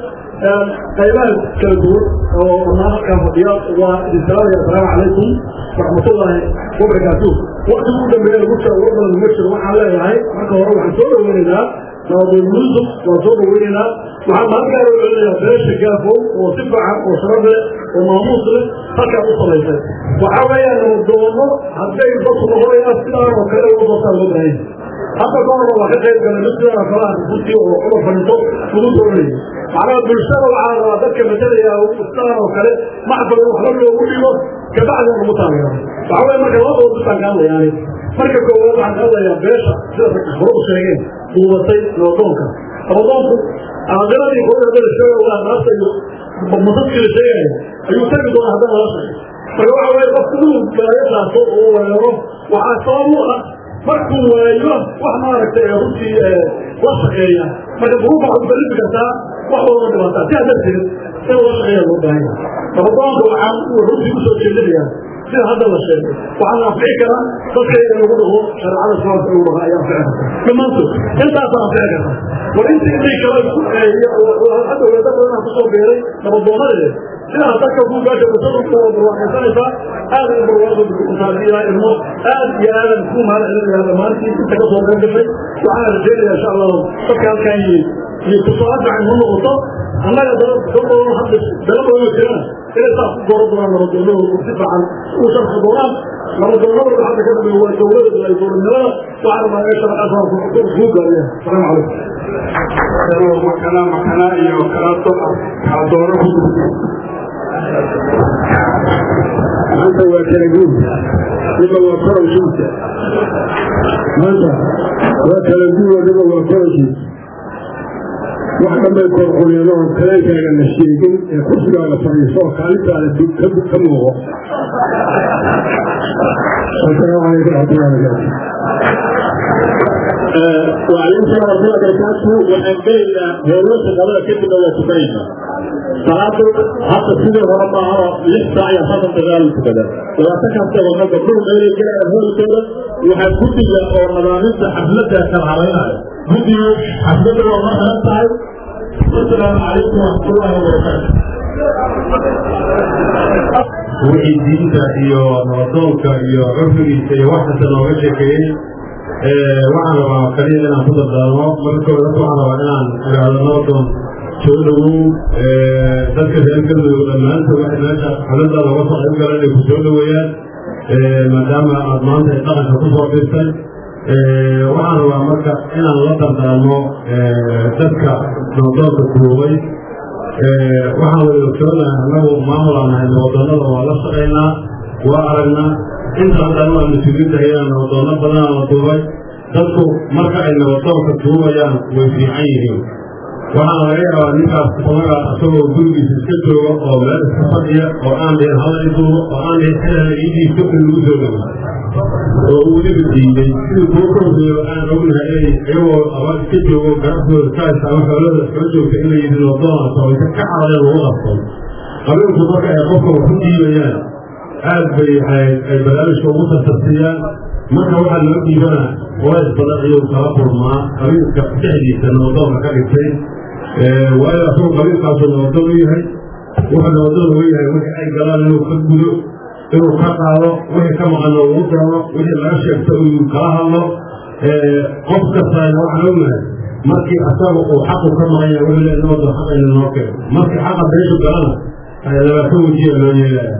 qaybaha kala duwan oo dhammaan halkaa fadhiya waa idin salaamaya asalaamu calaykum waraxmatullaahi wabarakaatuh waqti ugu dambeeya lagu jiro war badan uma jiro waxaan leeyahay marka hore waxaan soo dhaweynaynaa nabadoon yuusuf waan soo dhaweynaynaa waxaan halkaa loo celinayaa beesha gaafow oo si fiican oo sharaf leh oo maamuus leh halkaa u samaysay waxaa weeyaan nabadoono hadday dadku noqonayaan sidaan oo kale uga doortaan loo baahan hadda ka horba waa ka qayb galay mid sidaan oo kale ah runtii oo cumar fadhiiso lagu dooranayay macnaha bulshada waxaa rabaa dadka matalaya sidaan oo kale macbal in waxba loogu dhigo kabacdi lagu taageero waxaa weeye marka laba dood bisaan ka hadlayaani marka koowaad waxaan ka hadlayaa beesha sida hore u sheegeen duubatay nabadoonka nabadoonku aqaladii hore la sheegay waa naasta iyo masaskii la sheegaya ayuu tagi doonaa haddana lala sheegay marka waxa weeye qofku inuu balaayo qaato oo weeraro waxaa sabab u ah markuu waayo wax maaragtay runtii la shaqeeya marka duruufa waxaad balifi kartaa wax walba dhibaataa sidaa darteed in la shaqeeya loo baahan yahay nabadoonka waxaan runtii usoo jeedinayaa sida hadda la sheegay waxaan anfici karaa dadka in lagu dhaho shareecada islaamka lagu dhaho ayaa anfici karta dhammaantood intaasaa anfici karta war intii intii kale isku hadda weeda badanaa kusoo beeray nabadoonadeed sidaa dadka ku gaasha wasadunka waa barwaaqaysanaysaa aad u barwaaqaysaa ilmo aad iyo aadan ku mahadcelinayaa dhammaantii inta ka soo qayb gashay waxaana rajaynayaa insha allahu dadka halkan yimid iyo tusaale fiican ma noqoto annaga dad badan hadda dala badan jiraan inay saas ku dooran doonaan nabadoonada si fiican u sharxi doonaan nabadoonada hadda ka dambeeya waa dowlada ay dowladnimada waxaana maa meesha asaanku kuu gaaraya asalaamu calaykum kala makana iyo kala kala dooro ku maanta waa kala guud niba waa koroshiisa maanta waa kala guud niba waa koroshiisa wax dhanbay korquliyeen oo kaleekaaga la sheegin ee kursigaaga fadhiiso oo kaalintaada ka muuqo asalaamu calaykum raxmatullahi wabarakaatu وعليكم السلام ورحمة الله وبركاته وحن بينا هولوش القضاء كتب ولا تبينا صلاة حتى سيدي ورمى عرى لسه يا حسن تغال كده واتكا سوى مدى كل ما يجي جاء هول كده وحن كتب يا رمضان حفلتها كان علينا كتب حفلتها والله نفسها السلام عليكم ورحمة الله وبركاته wixii diinta iyo nabadoonka iyo cufrigiisa iyo waxkasta looga sheekeeyey waxaan rabaa kaliya inaan ku dardaarmo marka koowaad waxaan rabaa inaan idhaahdo nabadoon soo dhawow dadka reer galmudug dhammaanta waxay meesha xafladda laga soo qayb galan ay ku soo dhaweeyaan maadaama aad maanta ay dhaqanka ku soo dhirtay waxaan rabaa marka inaan la dardaarmo dadka doondoonka duubay waxaan wada ogsoonahay annagu maamulaanahay nabadoonnada waa la shaqaynaa waa aragnaa inta haddana waa mas-uuliyiintahayaan nabadoono badanaa la duubay dadku marka ay nabadoonka duubayaan way fiican yihiin waxaana laga yaabaa ninkaas onagaa isagoo gurigiisa iska jooga oo meel iska fadhiya oo aan dhihin hada i duubo oo aan dhihin xilala idiiso in lagu soo dhawo oo uu weliba diiday sidii kuwa ka horeeyo aan ognahay inay iyagoo aba iska joogo ganacsigooda ka haysta ama xoolada iskala joogta in la yidhi nabadoona sababta ka carareen lagu qabtay qabiilku marka ay qofka wax u dhiibayaan aad bay ay barnaamijka ugu tartarsiiyaan marka waxaa loo dhiibana walays badan ayuu kala kulmaa qabiilka dhexdiisa nabadoonka ka dhigtay waayo asagoo qabiilkaasuu nabadoon u yahay wuxuu nabadoon uga yahay wixii ay galaan inuu ka gudo inuu ka qaado wixii ka maqano uu doono wixii laga sheegto uu kala hadlo qof kastaana waxaan ognahay markii asaga uu xaqu ka maqan yahay wuxuu leeyahay nabadoon xaqayna noo keeno markii xaqa beeshu galana labaatan wajiya loo yeelaya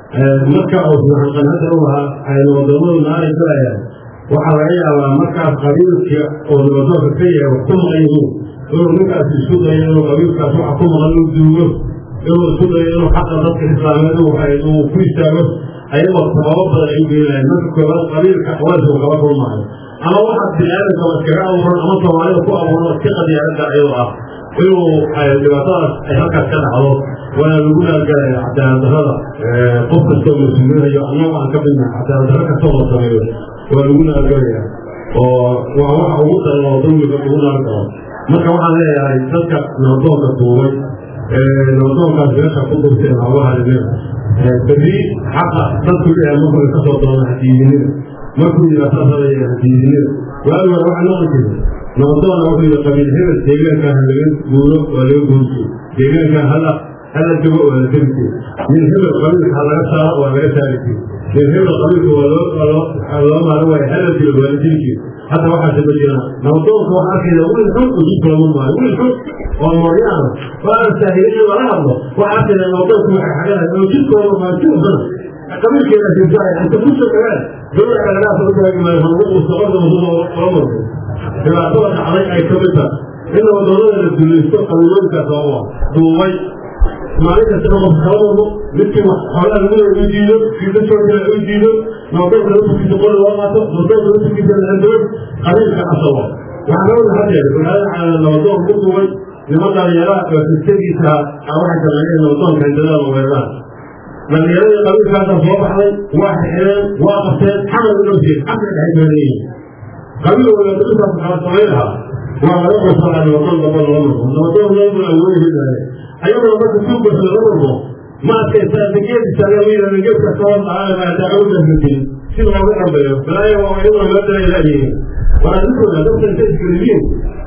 marka uu hanqanada u lahaa ay nabadoonadu naari galayaan waxaa laga yaabaa markaas qabiilka oo nabadoonka ka yahay wax ku maqan yihiin inuu ninkaas isku dayo inuu qabiilkaas waxa ku maqan uu duugo inuu isku dayo inuu xaqa dadka islaameed uu ku istaago ayagoo sababo badan ay u geenayaan marka koobaad qabiilka waysu kala kulmaayo ama waxaad biniaadamka iskaga abuuran ama soomaalida ku abuuran si qadiyaarada ayuu ah inuu dhibaatadaas ay halkaas ka dhacdo waana lagu naalgalaya cadaaladdarrada qof kastoo mas-uulinayo annagu aan ka midna cadaaladdarro kastoo la sameeyo waa lagu naalgalaya oo waa waxa ugu daran oo dawliga lagu naalgalo marka waxaan leeyahay dadka nabadoonka duubay nabadoonkaas meesha ku durteen hawlahalinina berri xaqa dadku leeyahay markuu ka soo doona hadiidinida markuu yidhaa saasada hadiidinida waagi hore waxaa noqon jirta nabadoona wuxuu yidhi qabiil hebel deegaankan ha laga guuro waa laga guurjio deegaankan hala hala dego waa la degi jiro nin hebel qabiilka ha laga saaro waa laga saari jiro nin hebel qabiilka waa loo loo maaro waayo hala dilo waa la dili jiro hadda waxaa saba jiraan nabadoonka waxaa arkayda wiil xun oo jidka lama maayo wiil xun oo mooryaana waa aan saahilin in lala hadlo waxaa arkayda nabadoonka waxay xaganahay oo jidkooda maajuubana qabiilkeeda jirtaay inta ku soo dhagaan dowlada kalanaasa u taagi maayo hanugu quusta orda musuuma kala marko dhibaatada dhacday ay ka mid tahay in nabadoonada la dulaysto qabiilooyinkaas oo ah duubay maalin kastana qof kala marmo midkii wax xoolaha lagu leeya u diido kii ka soo jira u diido nabadoonka lafurkiisa qori loo qaato nabadoonka lafurkiisa la handabo qabiilka asawa waxaa loo hadeer magaalada nabadoon ku duubay niman dhalinyaraha oo sistegiisa waxay sameeyeen nabadoonka handadaada weeraraan dhalinyaradii qabiilkaasa soo baxday waa xireen waa qabteen xamal u dhowseen xabka dhex meeleyihin qabiil walaado intaas kala samayn lahaa waa laga qosalaa nabadoon damba lala marmo nabadoon looguna awoodi hidaaye ayagoo marka suugas laga marmo ma adkaysaa geediisa laga yidhahda geedka soo dhacaa maadaa awdasbatin si looga dambeeyo balaayo waa iyadoo loo dalay laayihiin waa adinkooda dadka inta iskaliyiin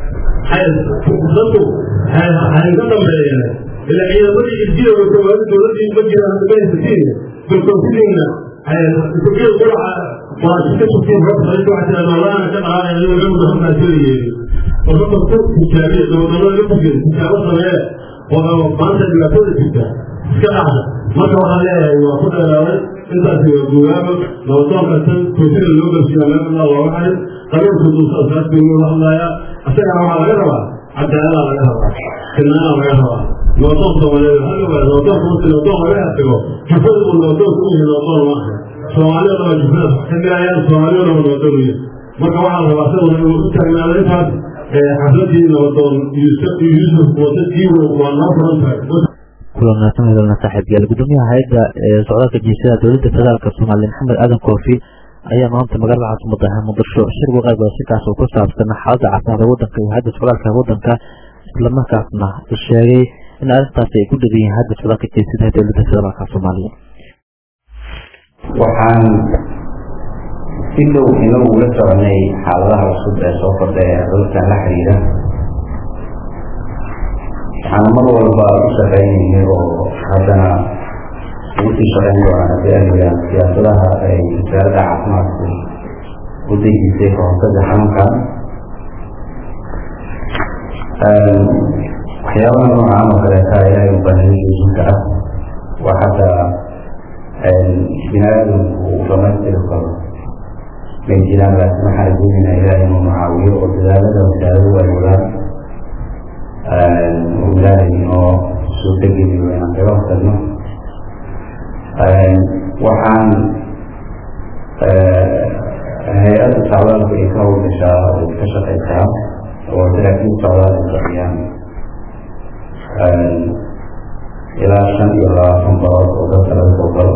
dadku hayga dambeeyeen ila ciidamadii irjiya oo koowaadi dowladii ma jiraan haddamaysatiin kolkoofidinna isageel quraca waa iska sugtiin rabta inta waxaa tiraa noolaana ka dhaqaanaya inuu gamuda halkaa soo yeeri oo dadka ku tijaabiya dowladnimada la fugeen tijaabo samee oo maanta dhibaatada jirta iska dhacda marka waxaan leeyahay waa ku dheeraaday intaasi waa guugaabo nabadoon kastan koofida loo garsiiya meel alla looga xarin qabiilku duusasaas buu loo hadlayaa isagana waxaa laga rabaa cadaalada laga rabaa sinnaana laga rabaa nabadoon soomaaliyeed hal waa nabadoonka markii nabadoon laga hasigo jufada uu nabadoonka u yahay nabadoon ma aha soomaalida dhaba jufada ka galayaan soomaalida dhaba nabadoon u yahay marka waxaa rabaa isaguna inuu u taagnaado intaas xafladii nabadoon yuusuf wata jiiwo waa noo furan tahay kulan wanaagsan hadalna saaxiibyaal gudoomiyaha hay-adda socdaalka jiisada dowladda federaalk soomaaliya maxamed aadan koofi ayaa maanta magaalada caasimada muqdisho shir uga qayb shirkaas oo ku saabsan xaaladda caafimaadka waddanka iyo hay-adda socdaalka waddanka islamarkaasna sheegay in arrintaasi ay ku dhegan yihiin hay-adda socdaalka jiisada ee dowladda federaalk soomaaliya waxaan si dhow inagu ula soconay xaaladaha cusub ee soo kordha ee cudurkan la xiriira waxaana mar walba u shaqeynayay oo haddana ugu sii shaqeyn doonaa haddii ay jiraan siyaasadaha ay wasaaradda caafimaadku u dejisay kahortaga xanuunkan waxyaabaha noocaan oo kaleeta ilaahay u baahaya joojin kara waa xataa bini aadamku uu dhamaystiri karo may jiraan laakiin waxaan rajeynaynaa ilaahay inuu macaawiyo oo dadaalada wasaaradu ay wadaan uu ilaahay inoo suurtageliyo inaan kaga hortagno waxaan hay-adda socdaalku ay ka howlgashaa ay ka shaqaysaa oo saraakiil socdaal ay bixiyaan ilaa shan iyo labaatan barood oo dadka laga soo galo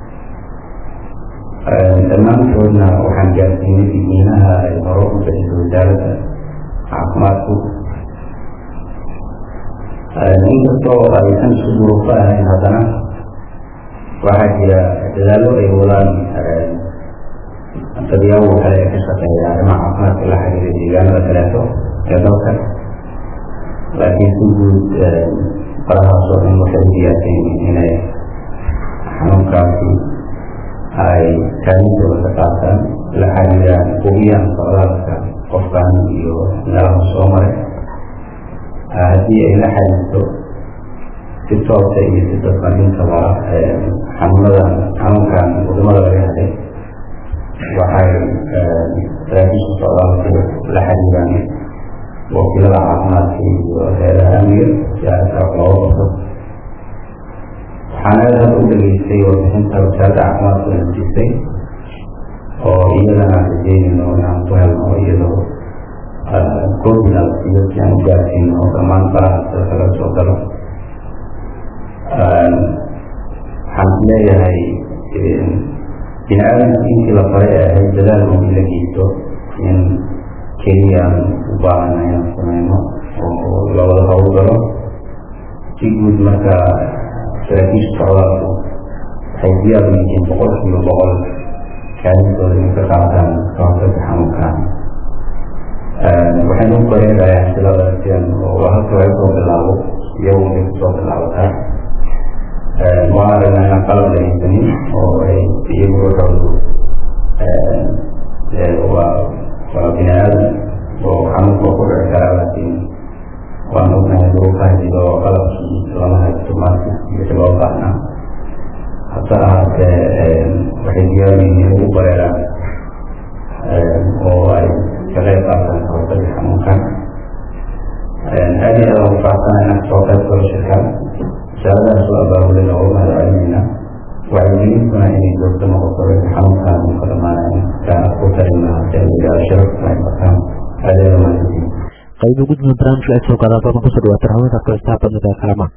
dhammaantoodna waxaan gaarsiinay digniinaha ay hore u bixiso wasaaradda caafimaadku inkastoo aysan isku duruufo ahayn haddana waxaa jira dadaallo ay wadaan dadyaabo kale ee ka shaqeeya arrimaha caafimaadka la xiriira deegaanada kaleeto ee dalka laakiin si guud farahaas oo dhan waxay u diyaarsan yihiin inay xanuunkaasi ay kaalintooda ka qaataan la xiriiraan hubiyaan socdaalka qofkan iyo meelaha soo maray haddii ay la xiriirto si toosa iyo si dadban intaba xanuunadan xanuunkan wadamada laga helay waxay saraakiisha socdaalku la xiriiraan wakiilada caafimaadka iyo heeraha amniga si arrintaas looga qabto waxaan aada hadda u dhageystay warbixinta wasaaradda caafimaadku ay jirtay oo iyadana aan rajeynayno inaan ku helno iyadoo coordinal iyo si aan u gaarsiino dhammaan faraha dalka laga soo galo waxaan leeyahay bini aadamka intii la faray ee ahayd dadaal oo in la geysto in keliyaan u baahana inaan sameyno oo lawada hawl galo si guud marka saraakiisha socdaalku waxay diyaar u yihiin boqol kiiba boqol kaalintooda in ka qaataan ka hortagga xanuunkan waxaynu u bareerayaa silada sidan oo halka laga soo bilaabo iyagu inay kusoo bilaabataa waan aragnaa inaan qalab la haysanin oo ay iyagu waxoodu waa waa bini aadam oo xanuunka ku dhici karaa laakiin waan ognahay duruufaha jiro oo qalabkii lama haysto maanta wixii loo baahnaa hase ahaatee waxay diyaar yihiin ugu bareeraan oo ay ka qayb qaataan ka hortagga xanuunkan aad iyo aad ugu faaxsana inaan kasoo qayb galo shirkan wasaaradahaas waa abaabulada oo mahad celinayna wacyigelintuna inay joogto noqoto wixii xanuunkan uu ka dhamaanayo kaana ku tarinaa cilmiga sharafta ay bartaan adeeda mahadsantiin qayb gudmida barnaamijka ay soo gaadaan badan kusoo dhawaatan haweenka kooxtaha badnida kalama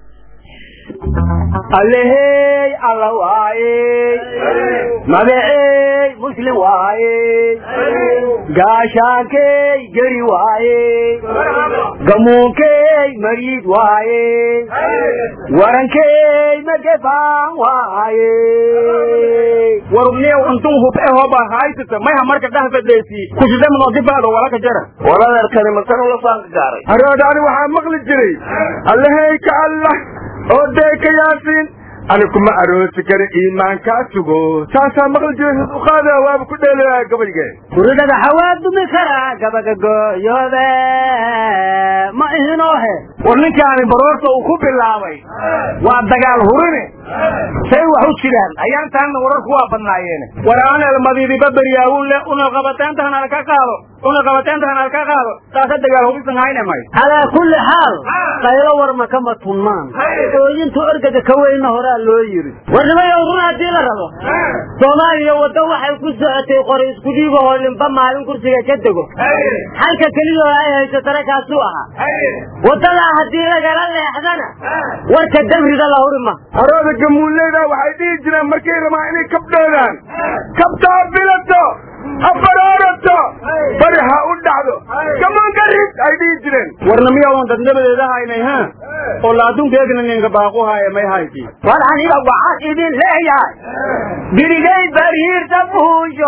allehey alla waayey magacey muslim waayey gaashaankey geri waayey gamuunkey mariid waayey warankey magefaan waayey warubniyow intun hub e hoba haysata mayha marka dhahfadeysi kusidamno difaado walaka jara waladeerkani makan ula faanka gaaray aroodani waxaa maqli jiray allahey ka allah oo dee ka yaasiin ani kuma aroosi kara iimaankaa sugo saasaa maqli jiray suduqaada waaba ku dheelaya gabayge guridada xawaa dumi karaa gabaga gooyoobe ma ihinoohe war ninkaani baroorta uu ku bilaabay waa dagaal hurine say wax u jiraan ayaantaanna wararku waa badnaayeen war aan elmadiidiba beryaawulle una qabateentahan alka qaado una qabateentahan alka qaado taasa dagaal hubisan hayne may calaa kulli xaal qaylo warma kama tunmaan ooyintu ergaga ka weyna horaa loo yiri warnimayow run haddii la rabo soomaaliya waddo waxay ku socotay qori isku dhiigahoo limba maalin kursiga ka dego xalka keliyoo ay haysatana kaasuu ahaa waddadaa haddii lagala leexdana warka damriga la huri ma arooda gamuuleyda waxay dhihi jireen markay rabaan inay kabdhoodaan kabtaa bilato ha baroorato bari ha u dhacdo gamanka rid ay dhihi jireen warna miyaa dadnabadeeda haynay ha oo la adduunkeedina ninka baaqu haaya may hayti war aniga waxaan idin leeyahay birigay bariirta buusho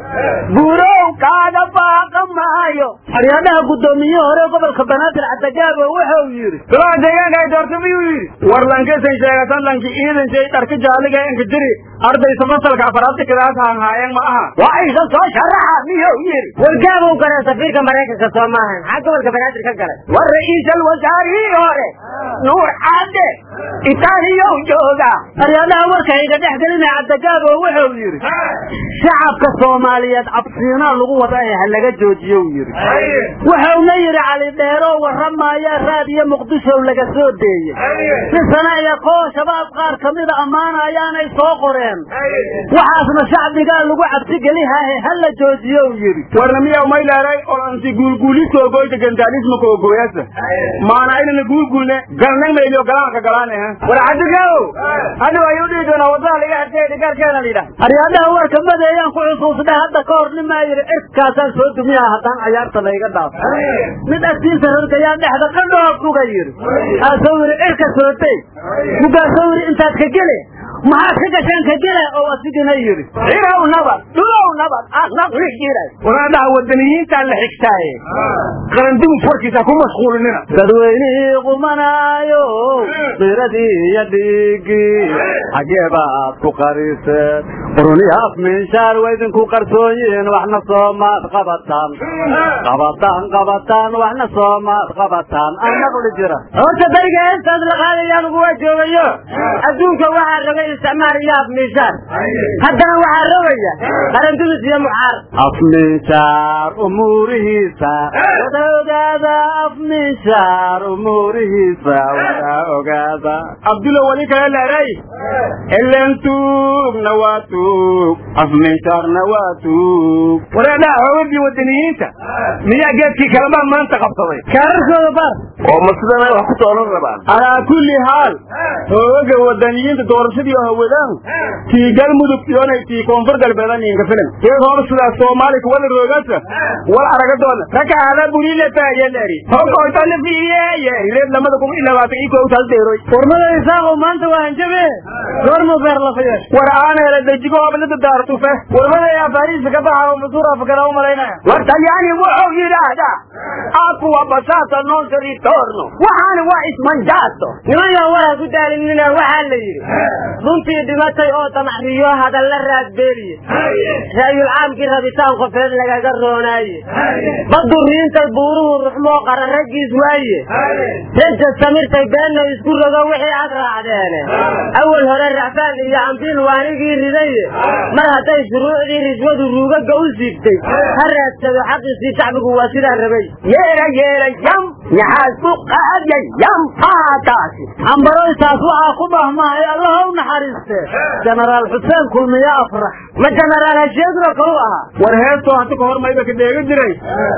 burow kaaga baaqa maayo xoryaadaha guddoomiye hore gobolka banaadir cadagaabo wuxuu yidhi golaha deegaanka ay doortay miyuu yidhi war lankesan sheegatan lanki ciidan shay dharka jaaliga enka jiri ardaysa fasalka afaraadka kidaas haanhaayeen ma aha waa isa soo sharaxa miyuu yidhi wargaabow galee safiirka maraykanka soo maahan maxaa gobolka banaadir ka galay war ra'iisal wasaarihii hore nuur cadde itaaliyow jooga xoryaadaha warka iga dhex gelina cadagaabo wuxuu yidhi shacabka soomaaliyeed cabsiinaa lagu wada ee ha laga joojiyo uu yidhi wuxuuna yidhi cali dheeroo warramaaya raadiyo muqdishow laga soo deeyey si sana iyo koo shabaab qaar kamida ammaanayaanay soo qoreen waxaasna shacbigaa lagu cabsi gelihaahe ha la joojiyo uu yidhi warna miyaw may leeray oo anti guulguuliska ogoyta gandaanismaka ogoyasa maana inana guulguulne galnag mayliyo galaanka galaane war cabdigaabow hadhow ayuu dhihi doonaa wadada laga xirtay dhigaarkeena la yidhaah aryaadaha warka madeeyaan ku xusuusnay hadda ka hor nimaa yidhi cirkaasaan soo dumiyaha haddaan cayaarta layga dhaafo mid agtiisa rargayaa dhexda qadhoo buga yidhi aasoo yidhi cirka sootay mugaasoo yidhi intaad ka gele maxaad ka gashaan ka gele oo asigina yidhi cirow nabad dhulow nabad asnaqli jiray waraadaha wadaniyiintaan la xigtaaye qarandimus warkiisa ku mashquulinina dadweynihii qumanaayo qiradii iyo dhiigii xagee baad ku qariseen qurunyaaf minshaar waydinku qarsoon yihiin waxna soomaad qabataan qabataan qabataan waxna soomaad qabataan aan naqli jira horta beriga heestaas la qaadayaan uguwa joogayo adduunka waxaa rogay isticmaal iyo afminshaar haddana waxaa rogaya qarandumis iyo muxaar afminshaar umuurihiisa wada ogaada afminshaar umuurihiisa wada ogaada abdulo wali kale leeray elen tuugna waa tuug afminshaarna waa tuug waraadaha hoogadii wadaniyiinta miyaa geedkii kalamaa maanta qabsaday kaararkooda baar oo ma sidanay wax ku toolan rabaan calaa kulli haal hoogaga wadaniyiinta doorashadii hawadaan tii galmudug iyonay tii koonfur galbeedan inka filan iyag hor sidaas soomaali kuwada roogasa wal araga doona rakaada burilata yeleri hokoytana fiiriye reed lamada kun iyo labaatan iyo kow taas deeroy warmada isaaqow maanta waa hanjabe goormu beer la fiyesh war aan hele dejigo hoblada daartufe warmada yaa bariisa ka baxa oo masuura fakara u malaynaya war talyaani wuxuu yidhaahdaa aqua basata non si ritorno waxaana waa ismanjaato niman yaa waraa ku daalinina waxaa la yidhi runtii dhimatay oo damaxriyo hadalla raadbeeliye raayul caamkii rabitaan qofeed lagaga roonaaye baddu riintay buuruhu ruxmoo qara raggiis waaye reja samirtay beenna isku rogo wixii ag raacdeene awal hore racfaan iyo ambiil waanigii ridaye mar hadday shuruucdii riswadu ruugaga u siibtay ha raadsado xaqiisii shacbigu waa sidaa rabay yeera yeera yam naxaasu qaadya yam haataasi ambaroytaas waxaa ku bahmahay allaha u naxariiste jenaraal xuseen kulmiye afrax ma jenaraal hasheedro kalu ahaa war heestoo hanta ka hor mayba ka dheega jiray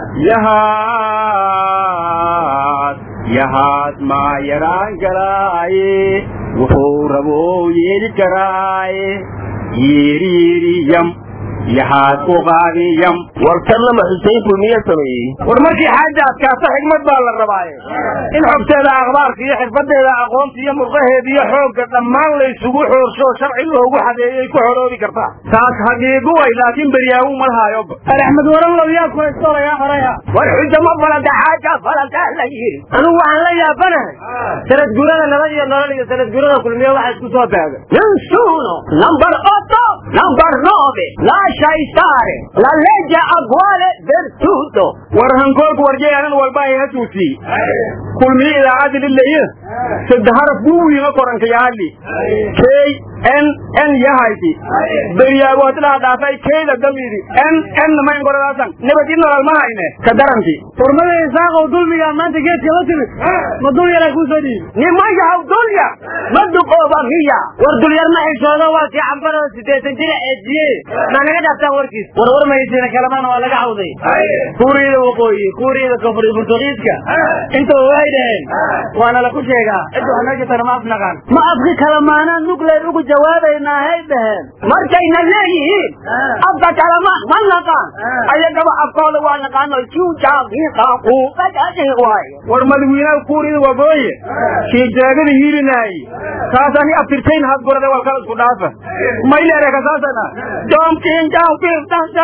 yahaad yahaad maa yaraan karaaye wuxuu rabou yeeli karaaye yiriiriyam yahaad u qaadiyam war tan lama xuseyn kulmiye sameeyey war markii xaaja adkaata xigmad baa la rabaaye in xogteeda akhbaarka iyo xirfadeeda aqoonta iyo murqaheeda iyo xoogga dhammaan la isugu xoorsho sharci loogu xadeeyay ku xoroobi kartaa taas hagiigu way laakiin beryaawu ma lahaayoba axmed waran low yaa ku haystoolayaa horaya war xujamo falanta xaaja falanta la yiri anigu waxaan la yaabanahay sanad guurada nabad iyo nolol iyo sanad guurada kulmiye waxa isku soo beegay Nessuno! Number 8, number 9, lascia stare la legge attuale del tutto. war hankoorku warjayaanan walba ay hasuusii kulmiye idaacadda lilaye sadde haraf buwiinga koranka yaali k n n yahayti beryaago hadilaa dhaafay kayda damidi n n mayn koradaasan nabad in nolol ma hayne ka daranti hormada isaaqow dulmigaa maanta geedka la timid ma dul yaraa kuu soo dhiibi Nimayaw dulya, ma duqooba miya. war dulyar ma xishoodo waa kii cambaroo sideetan jira eejiye maa naga dhaaftaan warkiis war war maysiina kalamana waa laga cawday kuuriyada waqooyi kuuriyada koonfur burtuqiiska intaba waxay dhaheen waana la ku sheegaa cidda wax meesha tana ma afnaqaan ma afki kala maanaan nugleyn ugu jawaabaynaa hay dhaheen Markayna leeyihiin, afka kalama ma naqaan. Ayagaba afkooda waa naqaano juujaagiiqa quuqadadi waaye. war madawiinaha kuuriyada wagooye kii jeegada hiilinaayi kaasa ani abtirtayn had gorade wal kala isku dhaafa maylere kasaasana jomkin jomkin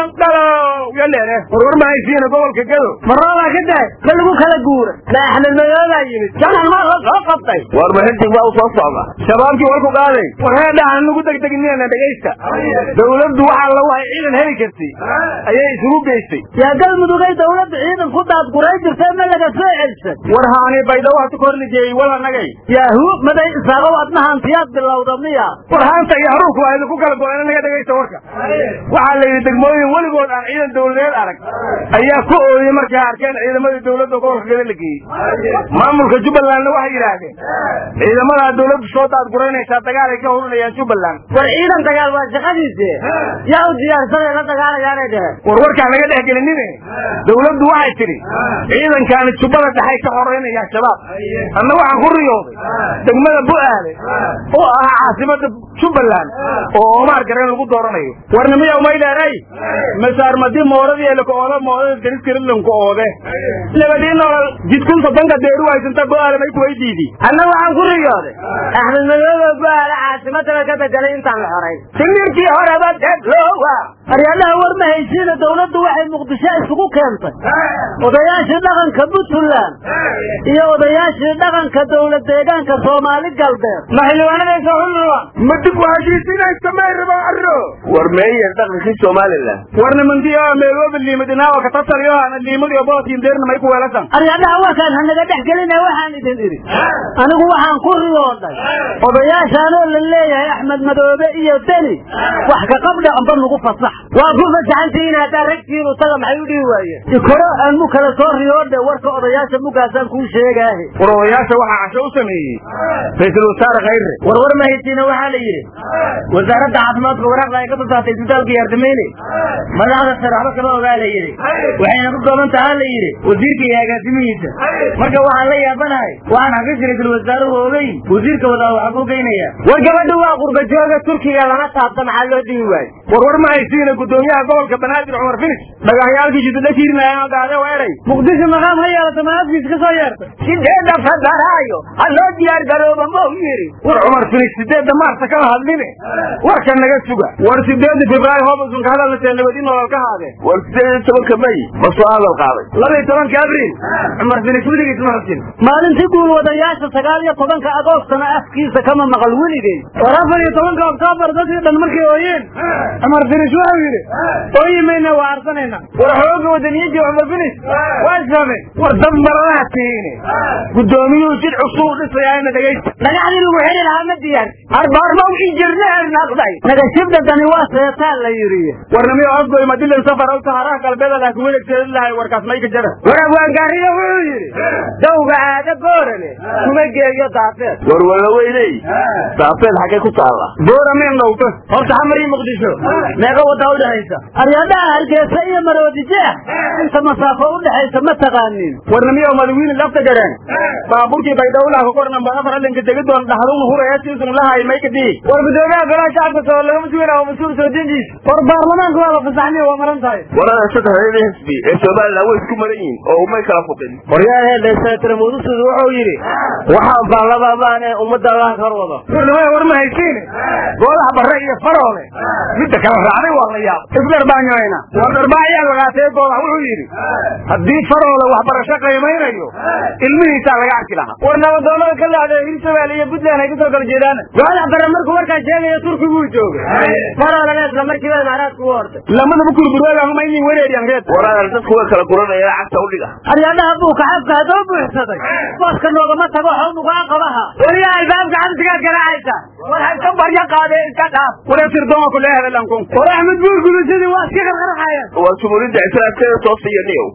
dalo yalere warwar mahaysiina gobolka gado maroodaa ka daay ma lagu kala guura ma axmed madoodaa yimid janan maa la soo qabtay war mahintig waa u soo socda shabaabkii war ku qaaday war heedhahan nagu degdeginina dhegaysta dawladdu waxaa lagu hay ciidan heli kartay ayay isugu geystay yaa galmudugay dawladda ciidan ku daadguray jirtay ma laga soo celsay war haani baydhawo hata korlijeeyey wala nagay yaahu maday isaagow adna hantiyaad bilowda miya war haanta iyo haruurku waa idinku kala go-een naga dhegaysta warka waxaa la yidhi degmooyin weligood aan ciidan dawladeed arag ayaa ku ooyey markay arkeen ciidamadii dawladda gobolka gada la geeyey maamulka jubbalandna waxay yidhaahdeen ciidamadaa dawladdu soo daadguraynaysaa dagaal ay ka hurinayaan jubbaland war ciidan dagaal waa shaqadiise yaa u diyaarsanay la dagaalayaanay dheheen war warkaan laga dhex gelinine dawladdu waxay tidhi ciidankaani jubbada dhexay ka xoreynaya shabaab anna waxaan ku riyooday degmada bu-aale oo ah caasimada jubbaland oo omaar gareen lagu dooranayo warnimiya umay dheeray masaarmadi mooradii elakooda moodada dariskarilanku oode labadii noolal jidkun soddonka deeru haysanta bu-aale may kuwaydiidi anna waxaan ku riyooday axmed madoobe bu-aale caasimadaba ka bedelay intaan la xoray timirkii horeba deglowa aryaadaha war ma haysiina dawladdu waxay muqdisho isugu keentay odayaashii dhaqanka puntland iyo odayaashii dhaqanka dawlad deegaanka soomaali galbeed maxildhibaanadaysa hunraba ma dib u heshiisinaysa may raba arro war meeyer dhaqankii somalilan war nimantii oo meelooba liimadinaawa katataliyo ana liimadiyo bootiin deerna may ku weelasan aryaadaha warkaan hanaga dhex gelina waxaan idin idhi anigu waxaan ku riyooday odayaashaanoo la leeyahay axmed madoobe iyo deni wax ka qabdha amba nagu fasax waa ku fasaxantihiin haddaa ragtiinu taga maxay u dhihi waayeen ikoro aan mu kala soo riyoodhe warka odayaasha mugaasaan kuu sheegaahe war odayaasha waxaa casho u sameeyey ra-iisul wasaare khayre warwar mahaysiina waxaa la yidhi wasaaradda caafimaadka waraaqda ay ka soo saartay isbitaalka yaardameyne madaxda sare waxba kama ogaa la yidhi waxayna ku kooban tahaa la yidhi wasiirka iyo agaasimihiisa marka waxaan la yaabanahay waxaan xafiiska ra-isul wasaaruhu ogeyn wasiirka wadaa waxaa ku geynaya war gabadha waa qurbajooga turkiga lama taabta maxaa loo dhihi waaye warwar ma haysiina gudoomiyaha gobolka banaadir cumar finis dhagaxyaalkii jidada kiirinaya gaade weeray muqdisho maqaam ha yeelata maafkiis ka soo yeertay sideedda fadaraayo ha loo diyaar garooba mau yiri war cumar finis sideedda maarta kama hadline warka naga suga war sideedda februaayo hoobasun ka hadalnasee nabadi nolol ka haadeen war sideed iyo tobanka may ma soo hadal qaaday laba iyo tobanka abriil cumar finis weligiis ma xusin maalintii guul wadayaasha sagaal iyo tobanka agoostana afkiisa kama maqal weligay war afar iyo tobanka oktoobar dadkii dhan markay ooyeen cumar finis wuxuu yidhi ooyimayna waa arsanayna war xooga wadaniyadii cumar finis waa isfahmeen war dad maradaha tihiine gudoomiyuhu jid cusub u dhisayaana dhegaysta dhagaxdii lagu xeli lahaa ma diyaar arbaarmaw injirneer naqday nagashibdadani waa seetaan la yidhi warnamiyo afgoy madilan safar aw saharaha galbeeda laakiin welegteeda lahay warkaas may ka jara war abwaangaariyo wuxuu yidhi dawga aada boorane kuma geeyo daafeed war walaweyney daafeed xaggee ku taalla boorame dhowto horta xamar iyo muqdisho meeqa wadaa u dhexaysa aryadaha hargeysa iyo maroodi jeex inta masaafo u dhexaysa ma taqaanin warnamiyo madawiine lafta gareen baaburkii baydhowlaha kakorna afar alinka degidoon dhaxdun hurayaasiisun lahay may ka dhihi war gudoomiyaha golaha shacabka soo lagama sugina waa mas-uul soo dindiis war baarlamaanka waa la fasaxniy waa maran tahay warada saddexdeeda xisbi ee somalilan way isku maran yihiin oo umay kala fuqin waryaahee senator mudusuud wuxuu yidhi waxaan baarlamaan ee ummadda allah kor wado warnamaya war ma haysiine goodaha barre iyo faroole midda kala raacday waa la yaab isdharbaanyoyna war dharbaayaa lagaatee goodaha wuxuu yidhi haddii faroole waxbarasho qiimaynayo ilmihiisaa laga arki lahaa war nabadoonada ka laacday hirshabelle iyo puntland ay kasoo kala jeedaan goodaha barre markuu warkaa sheegaya turkiguu joogay faroolena isla markiiba imaaraadku u hortay lamadaba kurburwaagahuma inay wareeriyaan reed waraadal dadku way kala guranaya cagta u dhiga aryadaha buuka xabka haddoo buuxsaday booska noogama tago xow nugaa qabaha weliya albaabka xabsigaad garaacaysa war hayso barya qaade iska dhaaf waree sirdooma ku leehada lankun war axmed buur gudashadii waa iska qarqarxaya waa jumhuuriyadda islaamkeeda toosiyo niyow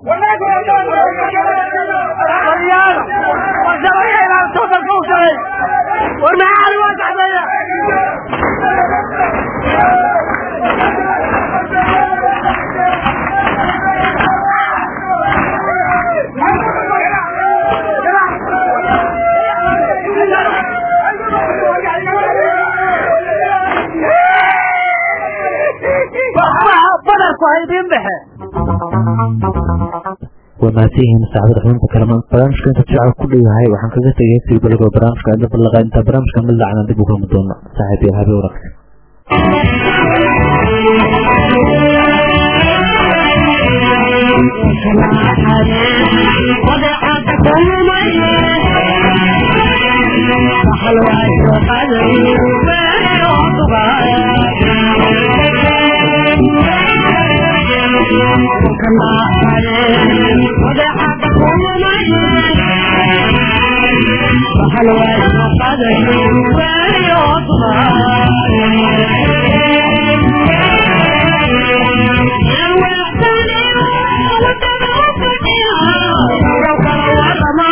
war maxaa waa saxbeeya badarku haydin dhexe waa mahadsan yihiin saacadada xubinta kalamaan barnaamijka inta shacab ku dhowahay waxaan kaga tegay sii balagoo barnaamijka inta ballaqa inta barnaamijka mid lacana dib u kulmi doono saaxiib iyo habe wanaagsan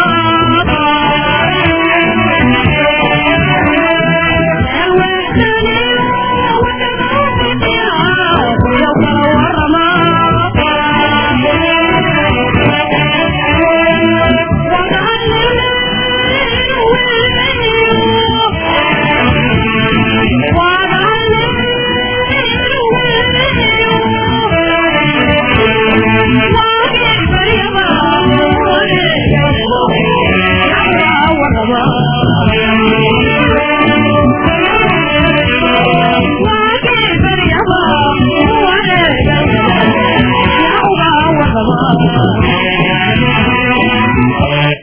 Thank you.